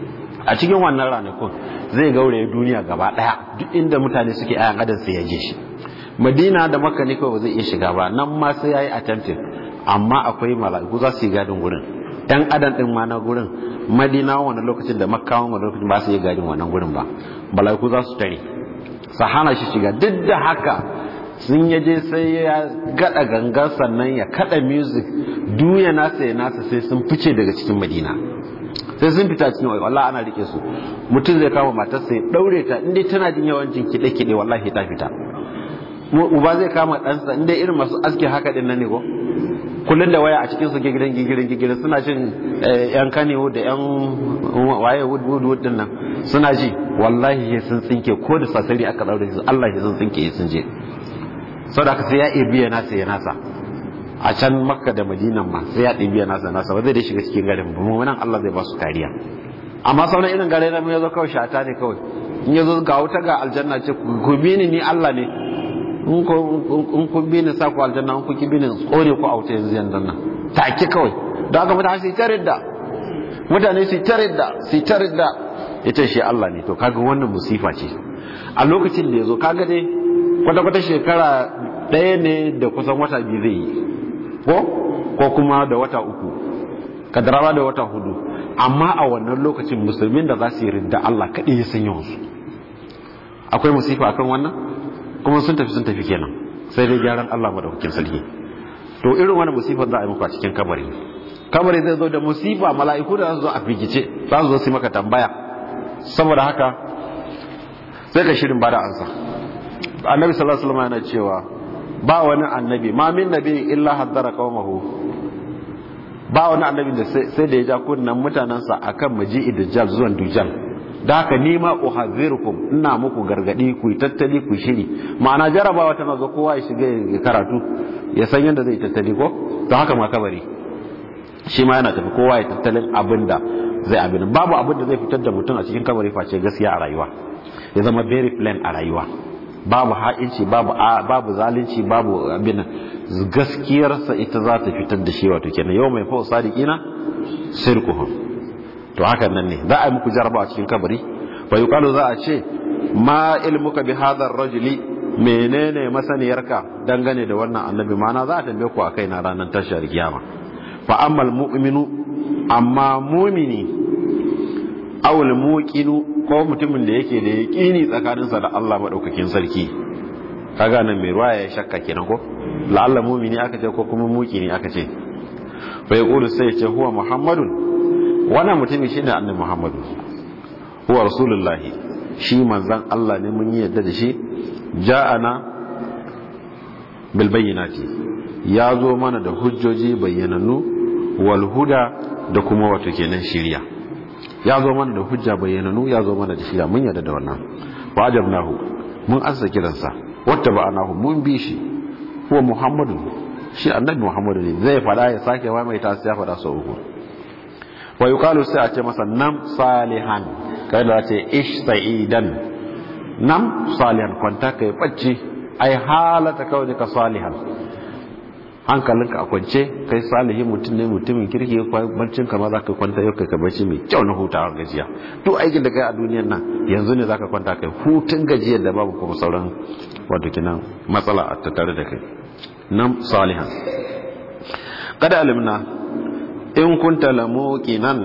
a cikin wannan ranakun zai gauraye duniya gaba daya duk inda mutane suke ayan adam sai ya je shi madina da makka ne kawai ba zai iya shiga ba nan ma sai yayi attempting amma akwai mala'iku za su yi gadin gurin yan adam din ma na gurin madina wani lokacin da makka wani lokacin ba su yi gadin wannan gurin ba mala'iku za su tare su hana shi shiga duk da haka sun yaje sai ya gada gangan sannan ya kada music duya nasa ya nasa sai sun fice daga cikin madina sai sun fita cikin wallahi ana rike su mutum zai kama matarsa ya daure ta inda tana jin yawancin kide kide wallahi ta fita uba zai kama ɗansa inda irin masu aski haka din nan ne ko kullum da waya a cikin su gigirin gigirin gigirin suna jin yan kanewo da yan waye wood wood wood din nan suna ji wallahi sun tsinke ko da sasari aka daure su Allah ya sun tsinke sun je saboda haka sai ya ibiya nasa ya nasa a can makka da madinan ma sai ya ɗibiya nasa nasa ba zai da shiga cikin garin ba mu nan Allah zai ba su kariya amma sauran irin gare na ya zo kawai shata ne kawai in ya zo ga wuta ga aljanna ce ku bi ni ni Allah ne in kun bi ni sa ku aljanna in kun ki bi ni tsore ku a wuta yanzu yanzu nan take kawai don haka mutane su ta ridda mutane su ta ridda su ta ridda ita shi Allah ne to kaga wannan musifa ce a lokacin da ya zo kaga dai kwata-kwata shekara ɗaya ne da kusan wata biyu zai yi ko ko kuma da wata uku kadarawa da wata hudu amma a wannan lokacin musulmin da za su yi ridda Allah kaɗai ya san yawansu akwai musifa akan wannan kuma sun tafi sun tafi kenan sai dai gyaran Allah madaukakin sarki to irin wani musifar za a yi muku a cikin kabari kabari zai zo da musifa mala'iku da za su zo a figice za su zo su maka tambaya saboda haka sai ka shirin bada ansa annabi sallallahu alaihi wasallam yana cewa ba wani annabi ma min nabi illa haddara qaumahu ba wani annabi da sai da ya ja kunnan mutanansa akan maji'i dajjal zuwan dujjal da haka ni ma uhadhirukum ina muku gargadi ku yi tattali ku shiri ma'ana jarabawa tana zo kowa ya shiga ya karatu ya san yadda zai tattali ko to haka ma kabari shi ma yana tafi kowa ya tattalin abin da zai abin babu abin da zai fitar da mutum a cikin kabari face gaskiya a rayuwa ya zama very plain a rayuwa babu ha'inci babu babu zalunci babu abin gaskiyarsa ita za ta fitar da shi wato kenan yau mai fa sadiqina sirkuhum to hakan nan ne za a yi muku jaraba a cikin kabari fa yuqalu za a ce ma ilmuka bi hadha rajuli menene masaniyarka dangane da wannan annabi mana za a tambaye ku akai na ranar tashar kiyama fa ammal mu'minu amma mu'mini aw al muqinu ko mutumin da yake da yaqini tsakaninsa da Allah madaukakin sarki kaga nan mai ruwa ya shakka kenan ko la'alla mu'mini aka ce ko kuma muqini aka ce fa yaqulu sai ya ce huwa muhammadun wannan mutumin shine annabi Muhammadu huwa rasulullahi shi manzon Allah ne mun yi yadda da shi ja'ana bil bayyinati ya zo mana da hujjoji bayyanannu wal huda da kuma wato kenan shiriya ya zo mana da hujja bayyanannu ya zo mana da shiriya mun yadda da wannan wajabnahu mun azza kiransa wata ba'anahu mun bi shi huwa Muhammadu shi annabi Muhammadu ne zai fada ya sake wa mai ta sai ya fada sau uku wa yuqalu sai a ce masa nam salihan kai da ce ish sa'idan nam salihan kwanta kai bacci ai halata kawai ka salihan hankalinka a kwance kai salihin mutum ne mutumin kirki baccin ka ma za ka kwanta yau kai ka bacci mai kyau na hutawa gajiya duk aikin da kai a duniyan nan yanzu ne za ka kwanta kai hutun gajiyar da babu kuma sauran wato kinan matsala a tattare da kai nam salihan kada alimna in kunta lamuqinan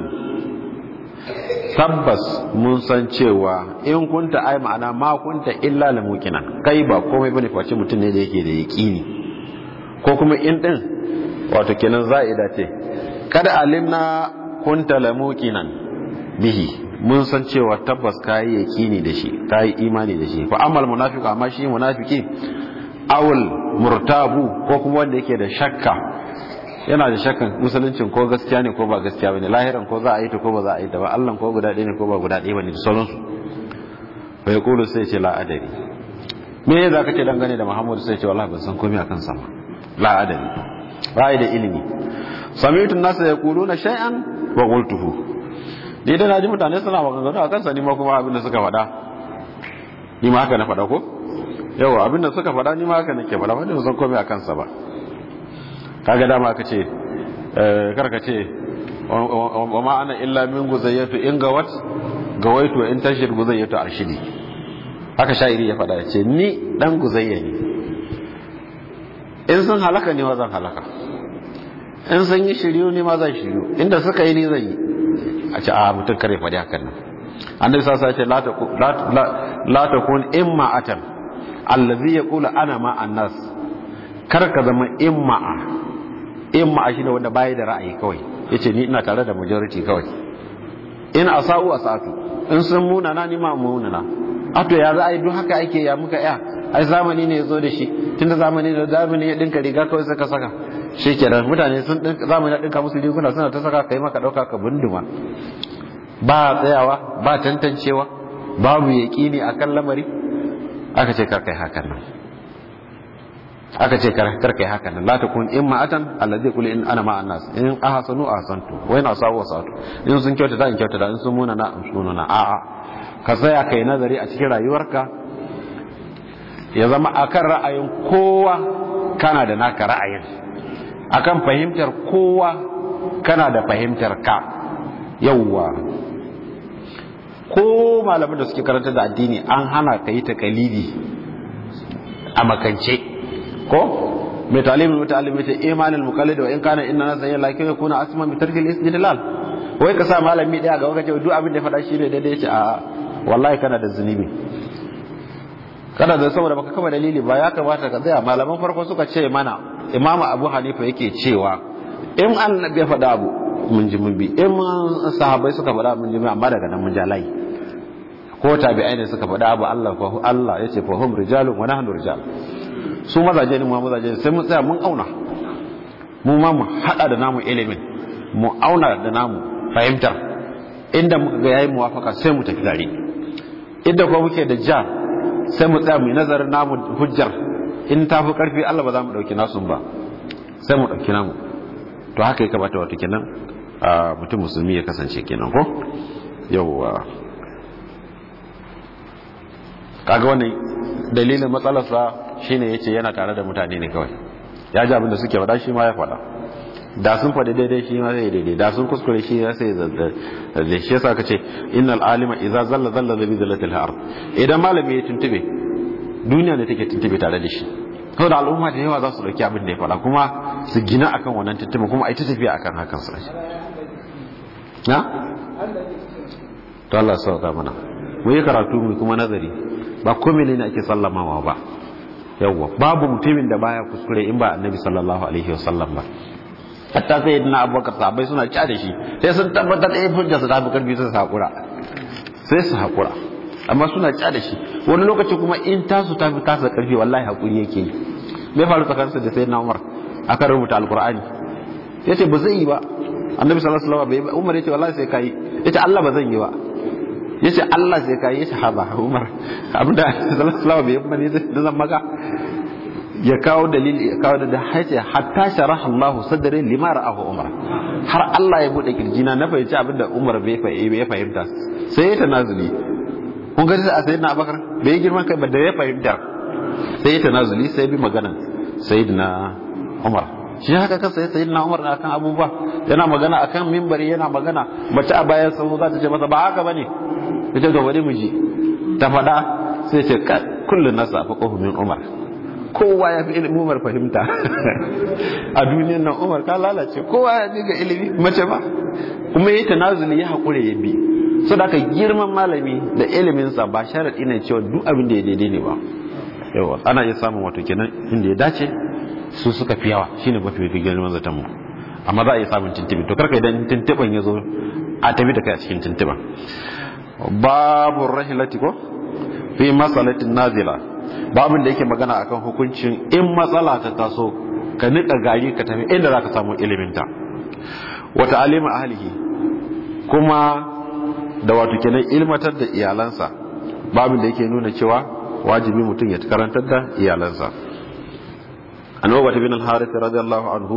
tabbas mun san cewa in kunta ai ma'ana ma kunta illa lamuqinan kai ba komai bane face mutum ne da yake da yaqini ko kuma in din wato kenan za'ida ce kada alimna kunta lamuqinan bihi mun san cewa tabbas kai yaqini da shi kai imani da shi fa amal munafiqu amma shi munafiki awul murtabu ko kuma wanda yake da shakka yana da shakkan musuluncin ko gaskiya ne ko ba gaskiya bane lahiran ko za a yi ta ko ba za a yi ta ba Allah ko guda ɗaya ne ko ba guda ɗaya bane da sauransu fa yaqulu sai ce la adari me ya zaka ce dangane da Muhammadu sai ce wallahi ban san komai akan sa ba la adari ba da ilimi sami'tu an-nasa yaquluna shay'an wa qultuhu ni da naji mutane suna maganganu akan sa ni ma kuma abin da suka faɗa ni ma haka na faɗa ko yawa abin da suka faɗa ni ma haka nake faɗa wanda ban san komai akan sa ba kaga dama aka ce karka ce wa ma ana illa min guzayyatu in ga wat ga waito in tashir guzayya to arshidi haka sha'iri ya faɗa ce ni dan guzayya ne in sun halaka ne ma zan halaka in sun yi shiryu ne ma zan shiryu inda suka yi ne zan yi a ce a mutum kare faɗi hakan nan annabi sa ce la ta kun imma'atan allazi yaqulu ana ma annas kar ka zama imma'a imma'a shine wanda bai da ra'ayi kawai yace ni ina tare da majority kawai in asa'u asatu in sun muna na ni ma muna na ato ya za a yi duk haka ake ya muka ya ai zamani ne ya zo da shi tunda zamani da zamani ya dinka riga kawai suka saka shi kenan mutane sun zamani ya dinka musu riguna suna ta saka kai maka dauka ka bunduma ba tsayawa ba tantancewa babu yaƙini akan lamari aka ce karkai hakan nan aka ce karkai hakan nan la takun imma atan allazi qul in ana ma annas in ahsanu ahsantu wa in asawu asatu in sun kyauta da in kyauta da in sun muna na amshunu na a'a ka tsaya kai nazari a cikin rayuwarka ya zama akan ra'ayin kowa kana da naka ra'ayin akan fahimtar kowa kana da fahimtar ka yawwa ko malamin da suke karanta da addini an hana ka yi takalidi a makance ko mai talimin mutalim mai ta imanin mukallid wa in kana inna nasa yin lakin ya kuna asma mai tarkil istidlal wai ka sa malami daya ga wakace duk abin da ya faɗa shi ne daidai ce a wallahi kana da zunubi kana da saboda baka kama dalili ba ya kamata ka tsaya malaman farko suka ce mana imamu abu hanifa yake cewa in annabi ya faɗa abu mun ji mun bi in sahabbai suka faɗa mun ji mun amma daga nan mun ja layi ko tabi'ai ne suka faɗa abu Allah fa Allah yace fa hum rijalun wa nahnu rijal su mazaje ne mu mazaje sai mun tsaya mun auna mu ma mu hada da namu ilimin mu auna da namu fahimtar inda muka ga yayi muwafaka sai mu tafi tare inda kuma muke da ja sai mu tsaya mu yi nazarin namu hujjar in ta fi karfi Allah ba za mu dauki nasu ba sai mu dauki namu to haka ya kamata wato kenan a mutum musulmi ya kasance kenan ko yawwa kaga wannan dalilin matsalarsa shine yace yana tare da mutane ne kawai ya ji abin da suke faɗa shi ma ya faɗa da sun faɗi daidai shi ma zai daidai da sun kuskure shi ya sai da shi yasa kace innal alima idza zalla zalla bi zallatil ard idan malami ya tuntube duniya ne take tuntube tare da shi saboda al'umma da yawa za su dauki abin da ya faɗa kuma su gina akan wannan tuntube kuma ai ta tafiya akan hakan su na to Allah ya sauka mana mu yi karatu mu kuma nazari ba komai ne ake sallamawa ba yawwa babu mutumin da baya kuskure in ba annabi sallallahu alaihi wasallam ba hatta sai yadda abubakar sahabbai suna ca da shi sai sun tabbatar da hujja su tafi karfi su hakura sai su hakura amma suna ca da shi wani lokaci kuma in tasu ta fi kasa karfi wallahi hakuri yake yi me faru tsakaninsa da sayyidina umar akan rubuta alqur'ani yace ba zai yi ba annabi sallallahu alaihi wasallam bai umar yace wallahi sai kai yace Allah ba zan yi ba yace Allah sai kai yace haba umar abinda sallallahu alaihi wasallam bai yi ba ne da zan maka ya kawo dalili ya kawo da hace hatta sharaha Allah sadrin lima ra'ahu Umar har Allah ya bude kirjina na fahimci abinda Umar bai ya fahimta sai ya tanazuli kun ga sai sayyidina Abubakar bai yi girman kai ba da ya fahimta sai ya tanazuli sai bi maganan sayyidina Umar shi haka kan sai sayyidina Umar na kan abubuwa yana magana akan mimbari yana magana mace a bayan sahu za ta ce masa ba haka bane ita ga wani miji ta faɗa sai ce kullun nasa fa min Umar kowa ya fi ilimin umar fahimta a duniyan nan umar ka lalace kowa ya ga ilimi mace ba kuma yi tanazuli ya haƙure ya bi so da aka girman malami da iliminsa ba sharaɗi ne cewa duk abin da ya daidai ne ba yawa ana iya samun wato kenan inda ya dace su suka fi yawa shine mafi mafi girman zaton mu amma za a iya samun tuntuɓe to karka idan tuntuɓen ya zo a tafi da kai a cikin tuntuɓen babu rahilati ko fi masalatin nazila babin da yake magana akan hukuncin in matsala ta taso ka nika gari ka tafi inda zaka samu iliminta wa ta'alima ahlihi kuma da wato kenan ilmatar da iyalansa babin da yake nuna cewa wajibi mutum ya karantar da iyalansa annabi bin al-harith radiyallahu anhu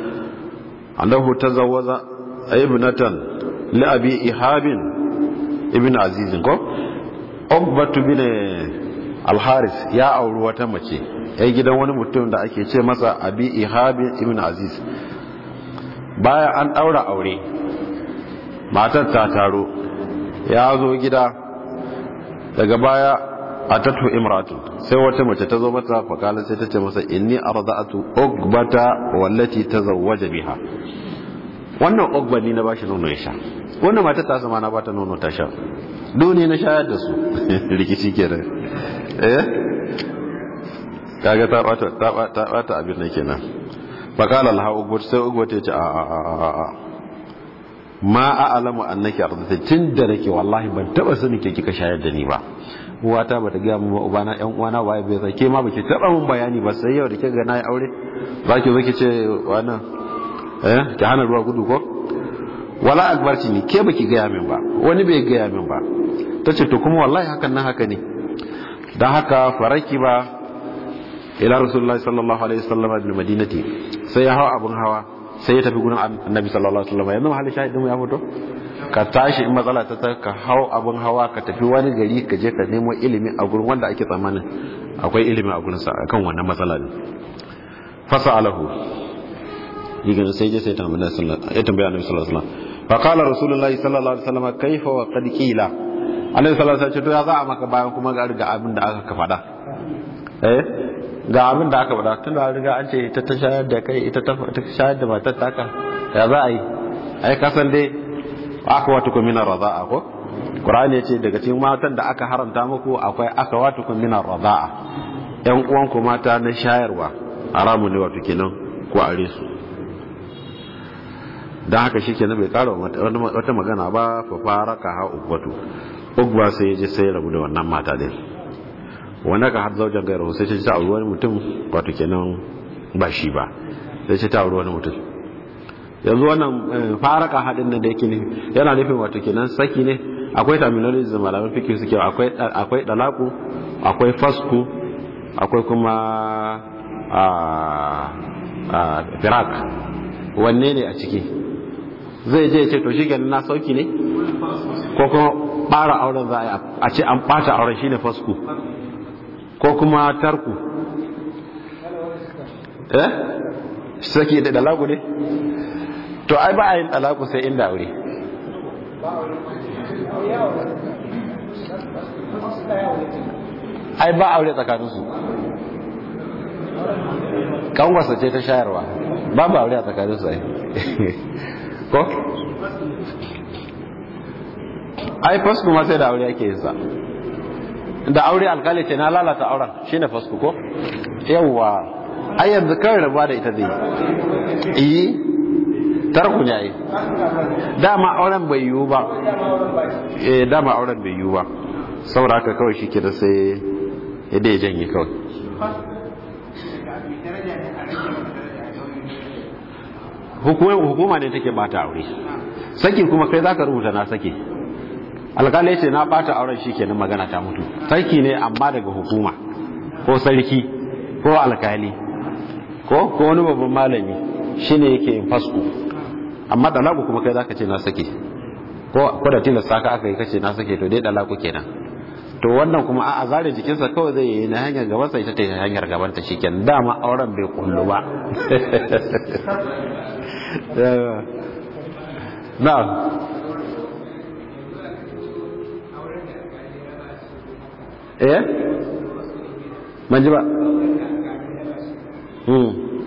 annahu tazawwaza ibnatan li abi ihabin ibn aziz ko ubbatu bin alharis ya auri wata mace ya gidan wani mutum da ake ce masa abi ihabi ibn aziz bayan an daura aure matar ta taro ya zo gida daga baya a tattu imratu sai wata mace ta zo mata fakala sai ta ce masa inni arda'atu ugbata wallati tazawwaja biha wannan ugba ni na bashi nono ya sha wannan mata ta sama na bata nono ta sha dole na shayar da su rikici kenan eh kaga ta bata ta bata abin nan kenan fakala laha ugbat sai ugbat ta ce a a a a ma a'lamu annaki ardata tun da nake wallahi ban taba sani ke kika shayar da ni ba uwata bata ga mu ba ubana yan uwana ba bai sai ke ma baki taba mun bayani ba sai yau da kika ga nayi aure zaki zo ki ce wannan eh ki hana ruwa gudu ko wala akbarci ni ke baki ga min ba wani bai ga min ba tace to kuma wallahi hakan nan haka ne dan haka faraki ba ila rasulullahi sallallahu alaihi wasallam bil madinati sai ya hawa abun hawa sai ya tafi gurin annabi sallallahu alaihi wasallam yanzu mahallin shahidin mu ya fito ka tashi in matsala ta ka hau abin hawa ka tafi wani gari ka je ka nemo ilimi a gurin wanda ake tsammanin akwai ilimi a gurin sa akan wannan matsala ne fasa alahu yigan sai je sai tambaya sallallahu ya tambaya annabi sallallahu alaihi wasallam fa qala rasulullahi sallallahu alaihi wasallam kaifa wa qad qila annabi sallallahu alaihi wasallam to ya za a maka bayan kuma ga riga abin da aka ka faɗa eh ga abin da aka faɗa tun da riga an ce ita ta shayar da kai ita ta shayar da matar taka ya za a yi ai kasan dai aka wata kun minar raza'a ko Qur'ani yace daga cikin matan da aka haramta muku akwai aka wata kun minar raza'a ƴan uwan ku mata na shayarwa haramu ne wato kenan ko are su dan haka shikenan bai kara wata magana ba fa faraka ha ubbatu ugba sai ya je sai rabu da wannan mata din wanda ka har zaujan gairu sai ta auri wani mutum wato kenan ba shi ba sai ta auri wani mutum yanzu wannan faraka haɗin nan da yake nufi yana nufin wato kenan saki ne akwai terminology da malaman fikir suke akwai akwai dalaku akwai fasku akwai kuma a a firak wanne ne a ciki zai je ce to shi kenan na sauki ne ko kuma ɓara auren za a ce an ɓata auren shine fasku ko kuma tarku eh saki da dalaku ne to ai ba a yin talaku sai inda aure ai ba aure tsakaninsu kanwarsa ce ta shayarwa ba ba aure a tsakaninsu ai ko ai fasku ma sai da aure ake yin sa da aure alkali ce na lalata auren shine fasku ko yawwa ai yanzu kawai rabuwa da ita zai yi tarku ne ai dama auren bai yiwu ba eh dama auren bai yiwu ba saboda haka kawai shi da sai yadda ya janye kawai hukuma ne take bata aure saki kuma kai zaka rubuta na saki alƙali ya ce na bata auren shi kenan magana ta mutu saki ne amma daga hukuma ko sarki ko alkali ko ko wani babban malami shine yake yin fasku amma dalaku kuma kai zaka ce na sake ko ko da tilasta ka aka yi kace na sake to dai dalaku kenan to wannan kuma a zare jikinsa kawai zai yi na hanyar gaban sa ita ta hanyar gaban ta shikenan dama auren bai kullu ba na'am eh manji ba hmm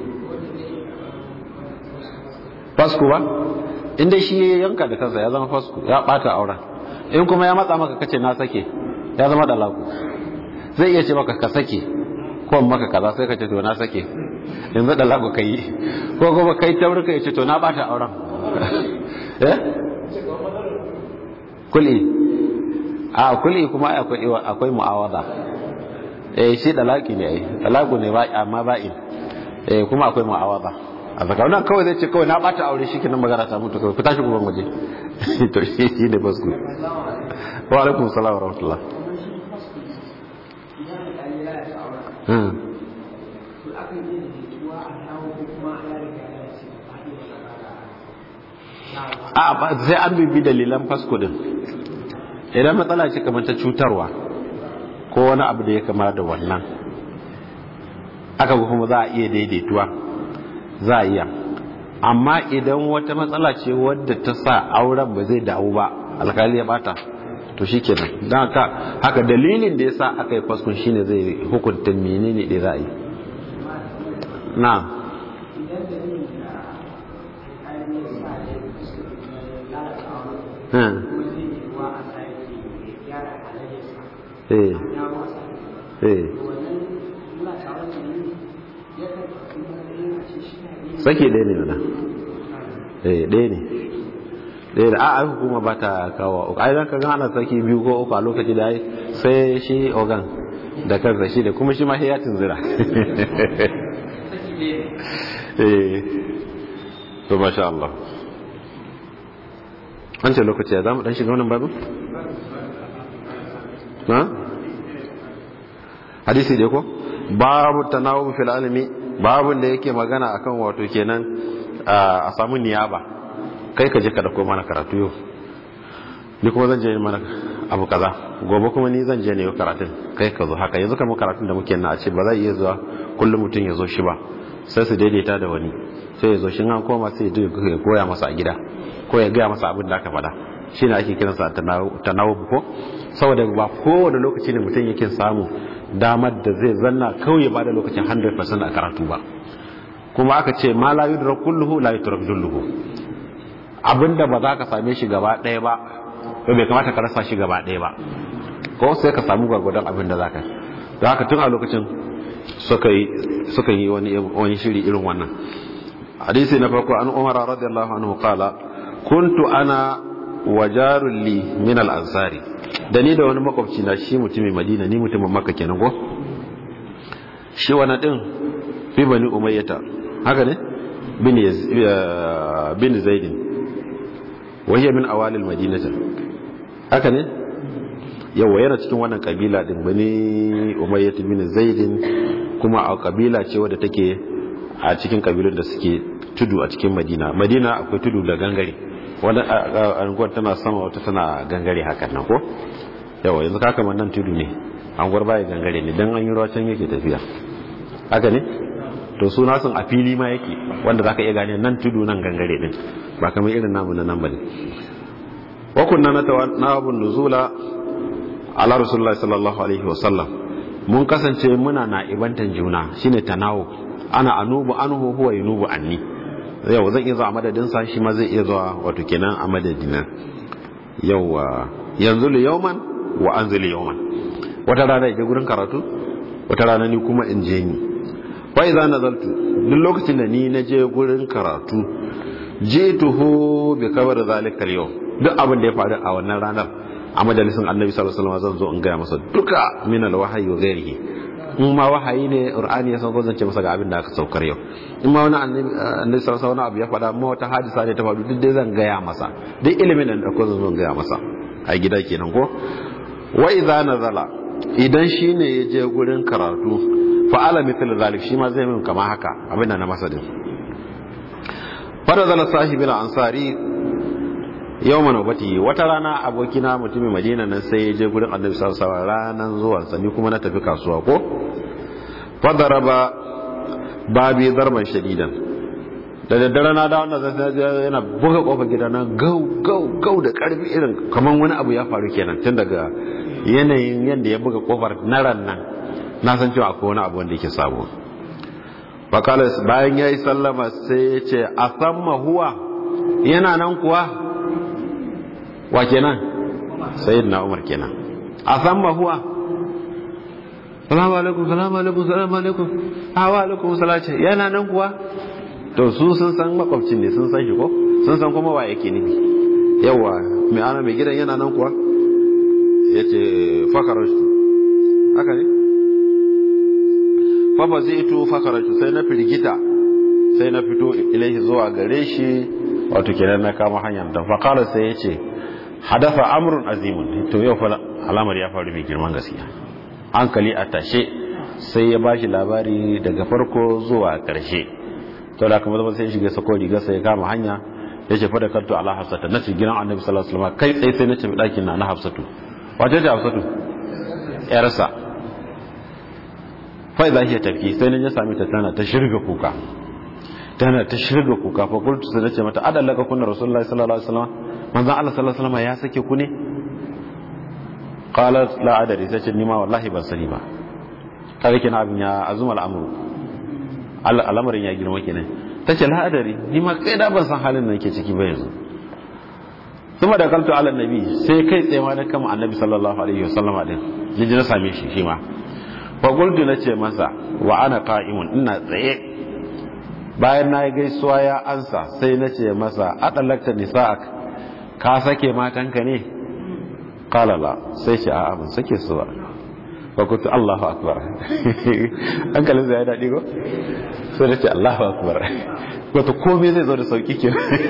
fasku ba inda shi ya yanka da kansa ya zama fasku ya bata auren in kuma ya matsa maka kace na sake ya zama dalaku zai iya ce maka ka sake ko maka kaza sai ka ce to na sake yanzu dalaku kai ko kuma kai taurika ya ce to na bata auren eh kuli a kuli kuma akwai akwai mu'awada eh shi dalaki ne ai dalaku ne ba amma ba'in eh kuma akwai mu'awada a tsakanin kawai zai ce kawai na bata aure shi kenan magana ta mutu kawai ku tashi guban waje to shi ne basku wa alaikum salam wa rahmatullah a ba sai an bibi dalilan fasko din idan matsala ce kamar ta cutarwa ko wani abu da ya kama da wannan aka kuma za a iya daidaituwa za a iya amma idan wata matsala ce wadda ta sa auren ba zai dawo ba alkali ya bata to shikenan dan haka haka dalilin da yasa aka yi faskun shine zai hukunta menene da za a yi na eh eh sake ɗaya ne mana eh ɗaya ne ɗaya da a hukuma ba ta kawo ai zan ka ana saki biyu ko uku a lokaci da ai sai shi ogan da kansa shi da kuma shi ma ya tunzira eh to masha Allah an ce lokaci ya zamu dan shiga wannan babu na hadisi dai ko babu tanawub fil alimi babun da yake magana akan wato kenan a samu niyaba kai ka je ka dauko mana karatu yau ni kuma zan je mana abu kaza gobe kuma ni zan je ne karatun kai ka zo haka yanzu kamar karatun da muke na a ce ba zai iya zuwa kullum mutum ya zo shi ba sai su daidaita da wani sai ya zo shi an koma sai ya koya masa a gida ko ya gaya masa abin da aka faɗa shi ne ake kiransa tanawub ko saboda ba kowane lokaci ne mutum yake samu damar da zai zanna kawai ya bada lokacin 100% a karatu ba kuma aka ce ma la yudrak kulluhu la yutrak dulluhu abinda ba za ka same shi gaba ɗaya ba to bai kamata ka rasa shi gaba ɗaya ba ko sai ka samu gwargwadon abin da za ka da haka tun a lokacin suka yi wani shiri irin wannan hadisi na farko an umar radiyallahu anhu qala kuntu ana wajarun li min al-ansari da ni da wani makwabci na shi mutumin madina ni mutumin makka kenan ko shi wani din fi bani umayyata haka ne bin bin zaidin wahiyar min awalil madinata haka ne yawa yana cikin wannan kabila din bani umayyata bin zaidin kuma a kabila ce wadda take a cikin kabilun da suke tudu a cikin madina madina akwai tudu da gangare wani anguwar tana sama wata tana gangare hakan nan ko yawa yanzu kaka nan tudu ne anguwar baya gangare ne don an yi ruwa can yake tafiya haka ne to suna sun a fili ma yake wanda zaka iya gane nan tudu nan gangare din ba kamar irin namu na nan bane wa kunna natawabun nuzula ala rasulullahi sallallahu alaihi wasallam mun kasance muna na ibantan juna shine tanawu ana anubu anhu huwa yunubu anni yau zan iya zuwa madadin sa shi ma zai iya zuwa wato kenan a madadina yawa yanzu li yawman wa anzili yawman wata rana je gurin karatu wata rana ni kuma in je ni wa idza nazaltu duk lokacin da ni na je gurin karatu jituhu bi kabar zalika al-yawm duk abin da ya faru a wannan ranar a majalisin annabi sallallahu alaihi wasallam zan zo in gaya masa duka min al-wahyi wa ghairihi in ma wahayi ne qur'ani ya sauko zance masa ga abin da aka saukar yau in ma wani annabi annabi sallallahu alaihi abu ya faɗa ma wata hadisa ne ta faru duk dai zan gaya masa duk ilimin da ko zan zo gaya masa a gida kenan ko wa idza nazala idan shine ya je gurin karatu fa ala mithl zalik shi ma zai min kama haka abin da na masa din farazala sahibul ansari yau manobati wata rana abokina mutumin madina nan sai ya je gurin annabi sallallahu alaihi wasallam ranan zuwansa ni kuma na tafi kasuwa ko fadaraba babi zarban shadidan da daddare na da wannan zai yana buga kofar gida na gau gau gau da karfi irin kaman wani abu ya faru kenan tun daga yanayin yadda ya buga kofar na ran nan na san cewa akwai wani abu wanda yake sabo fakalas bayan ya yi sallama sai ya ce a samma huwa yana nan kuwa wa kenan sayyidina umar kenan a samma huwa salamu alaikum salamu alaikum salamu alaikum hawa alaikum salace yana nan kuwa to su sun san makwabcin ne sun san shi ko sun san kuma wa yake ne yawa mai ana mai gidan yana nan kuwa ya ce fakarashtu haka ne fafa zai ito fakarashtu sai na firgita sai na fito ilaihi zuwa gare shi wato kenan na kama hanyar da fakara sai ya ce hadafa amrun azimun to yau fa alamar ya faru mai girman gaskiya hankali a tashe sai ya bashi labari daga farko zuwa karshe to da kuma sai shiga sako riga sai ya kama hanya ya ce fada kanto ala hafsata na gidan annabi sallallahu alaihi wasallam kai tsaye sai na ce dakin na na hafsatu wace ce hafsatu yarsa fa idza hiya tafi sai na ya sami ta tana ta shirga kuka tana ta shirga kuka fa qultu sai na ce mata adallaka kunna rasulullahi sallallahu alaihi wasallam manzon Allah sallallahu alaihi wasallam ya sake ku ne qalat la adari sai ce ni ma wallahi ban sani ba kare kina abin ya azuma al'amuru al'amarin ya girma kenan tace la adari ni ma kai da ban san halin da nake ciki ba yanzu kuma da kaltu ala nabi sai kai tsaye ma na kama annabi sallallahu alaihi wasallama din jiji na same shi shi ma fa qultu nace masa wa ana qa'imun ina tsaye bayan na yi gaisuwa ya ansa sai na ce masa adalakta nisa'ak ka sake matanka ne qala la sai ce a'a ban sake su ba fa kuntu Allahu akbar hankalin zai daɗi ko sai da ce Allahu akbar wato komai zai zo da sauki ke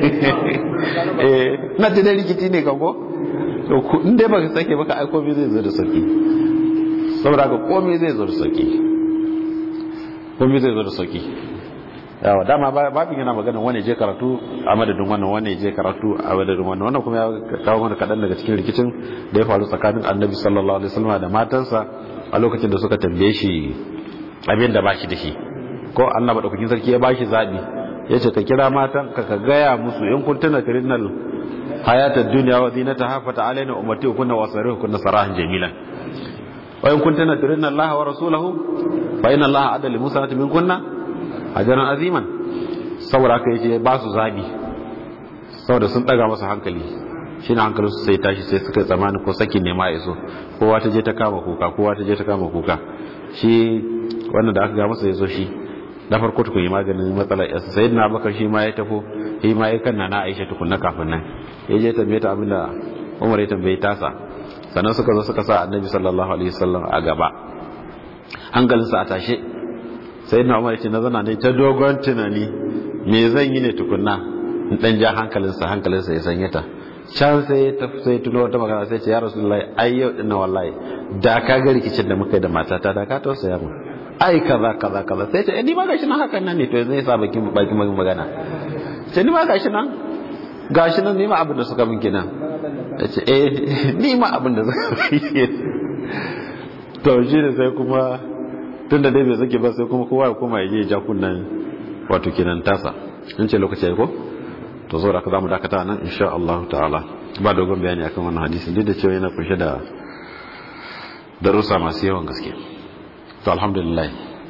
eh na da rikici ne kan ko to in dai baka sake baka ai komai zai zo da sauki saboda ka komai zai zo da sauki komai zai zo da sauki yawa dama babin yana magana wani je karatu a madadin wannan wani je karatu a madadin wannan wannan kuma ya kawo mana kaɗan daga cikin rikicin da ya faru tsakanin annabi sallallahu alaihi wasallam da matansa a lokacin da suka tambaye shi abin da bashi da shi ko Allah madaukakin sarki ya bashi zabi ya ce ka kira matan ka ka gaya musu in kun tuna kirinal hayata duniya wa zinata hafata alaina ummati kunna wasarihu kunna sarahan jamilan wa in kun tuna kirinal Allah wa rasulahu fa inna Allah adala musa min kunna ajaran aziman saboda aka yace ba su zabi saboda sun daga masa hankali shine hankalin su sai tashi sai suka tsamani ko sakin ne ma yaso kowa ta je ta kama kuka kowa ta je ta kama kuka shi wannan da aka ga masa yazo shi na farko tukun yi maganin matsalar yasa sai na bakar shi ma ya tafo shi ma ya kanna na aisha tukun na kafin nan ya je tambaye ta abinda umar ya tambaye tasa sannan suka zo suka sa annabi sallallahu alaihi wasallam a gaba hankalinsa a tashe sai na umar ce na zana ne ta dogon tunani me zan yi ne tukunna in dan ja hankalinsa hankalinsa ya sanya ta can sai ta sai tuno wata magana sai ce ya rasulullahi ai yau din na wallahi da ka ga rikicin da muka yi da matata da ka tausaya mu ai kaza kaza kaza sai ce ni ma gashi nan hakan nan ne to zai sa bakin bakin magana ce ni ma gashi nan gashi nan ni ma abin da suka min kenan ce eh ni ma abin da suka min to shi ne sai kuma tun da dai bai zake ba sai kuma kowa ya koma ya je ja kunnan wato kenan tasa in ce lokaci ko to zo da ka zamu dakata nan insha Allah ta'ala ba dogon bayani akan wannan hadisi duk da cewa yana kunshe da darussa masu yawan gaske to alhamdulillah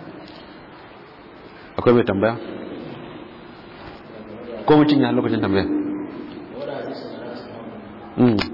akwai mai tambaya ko mutum ya lokacin tambaya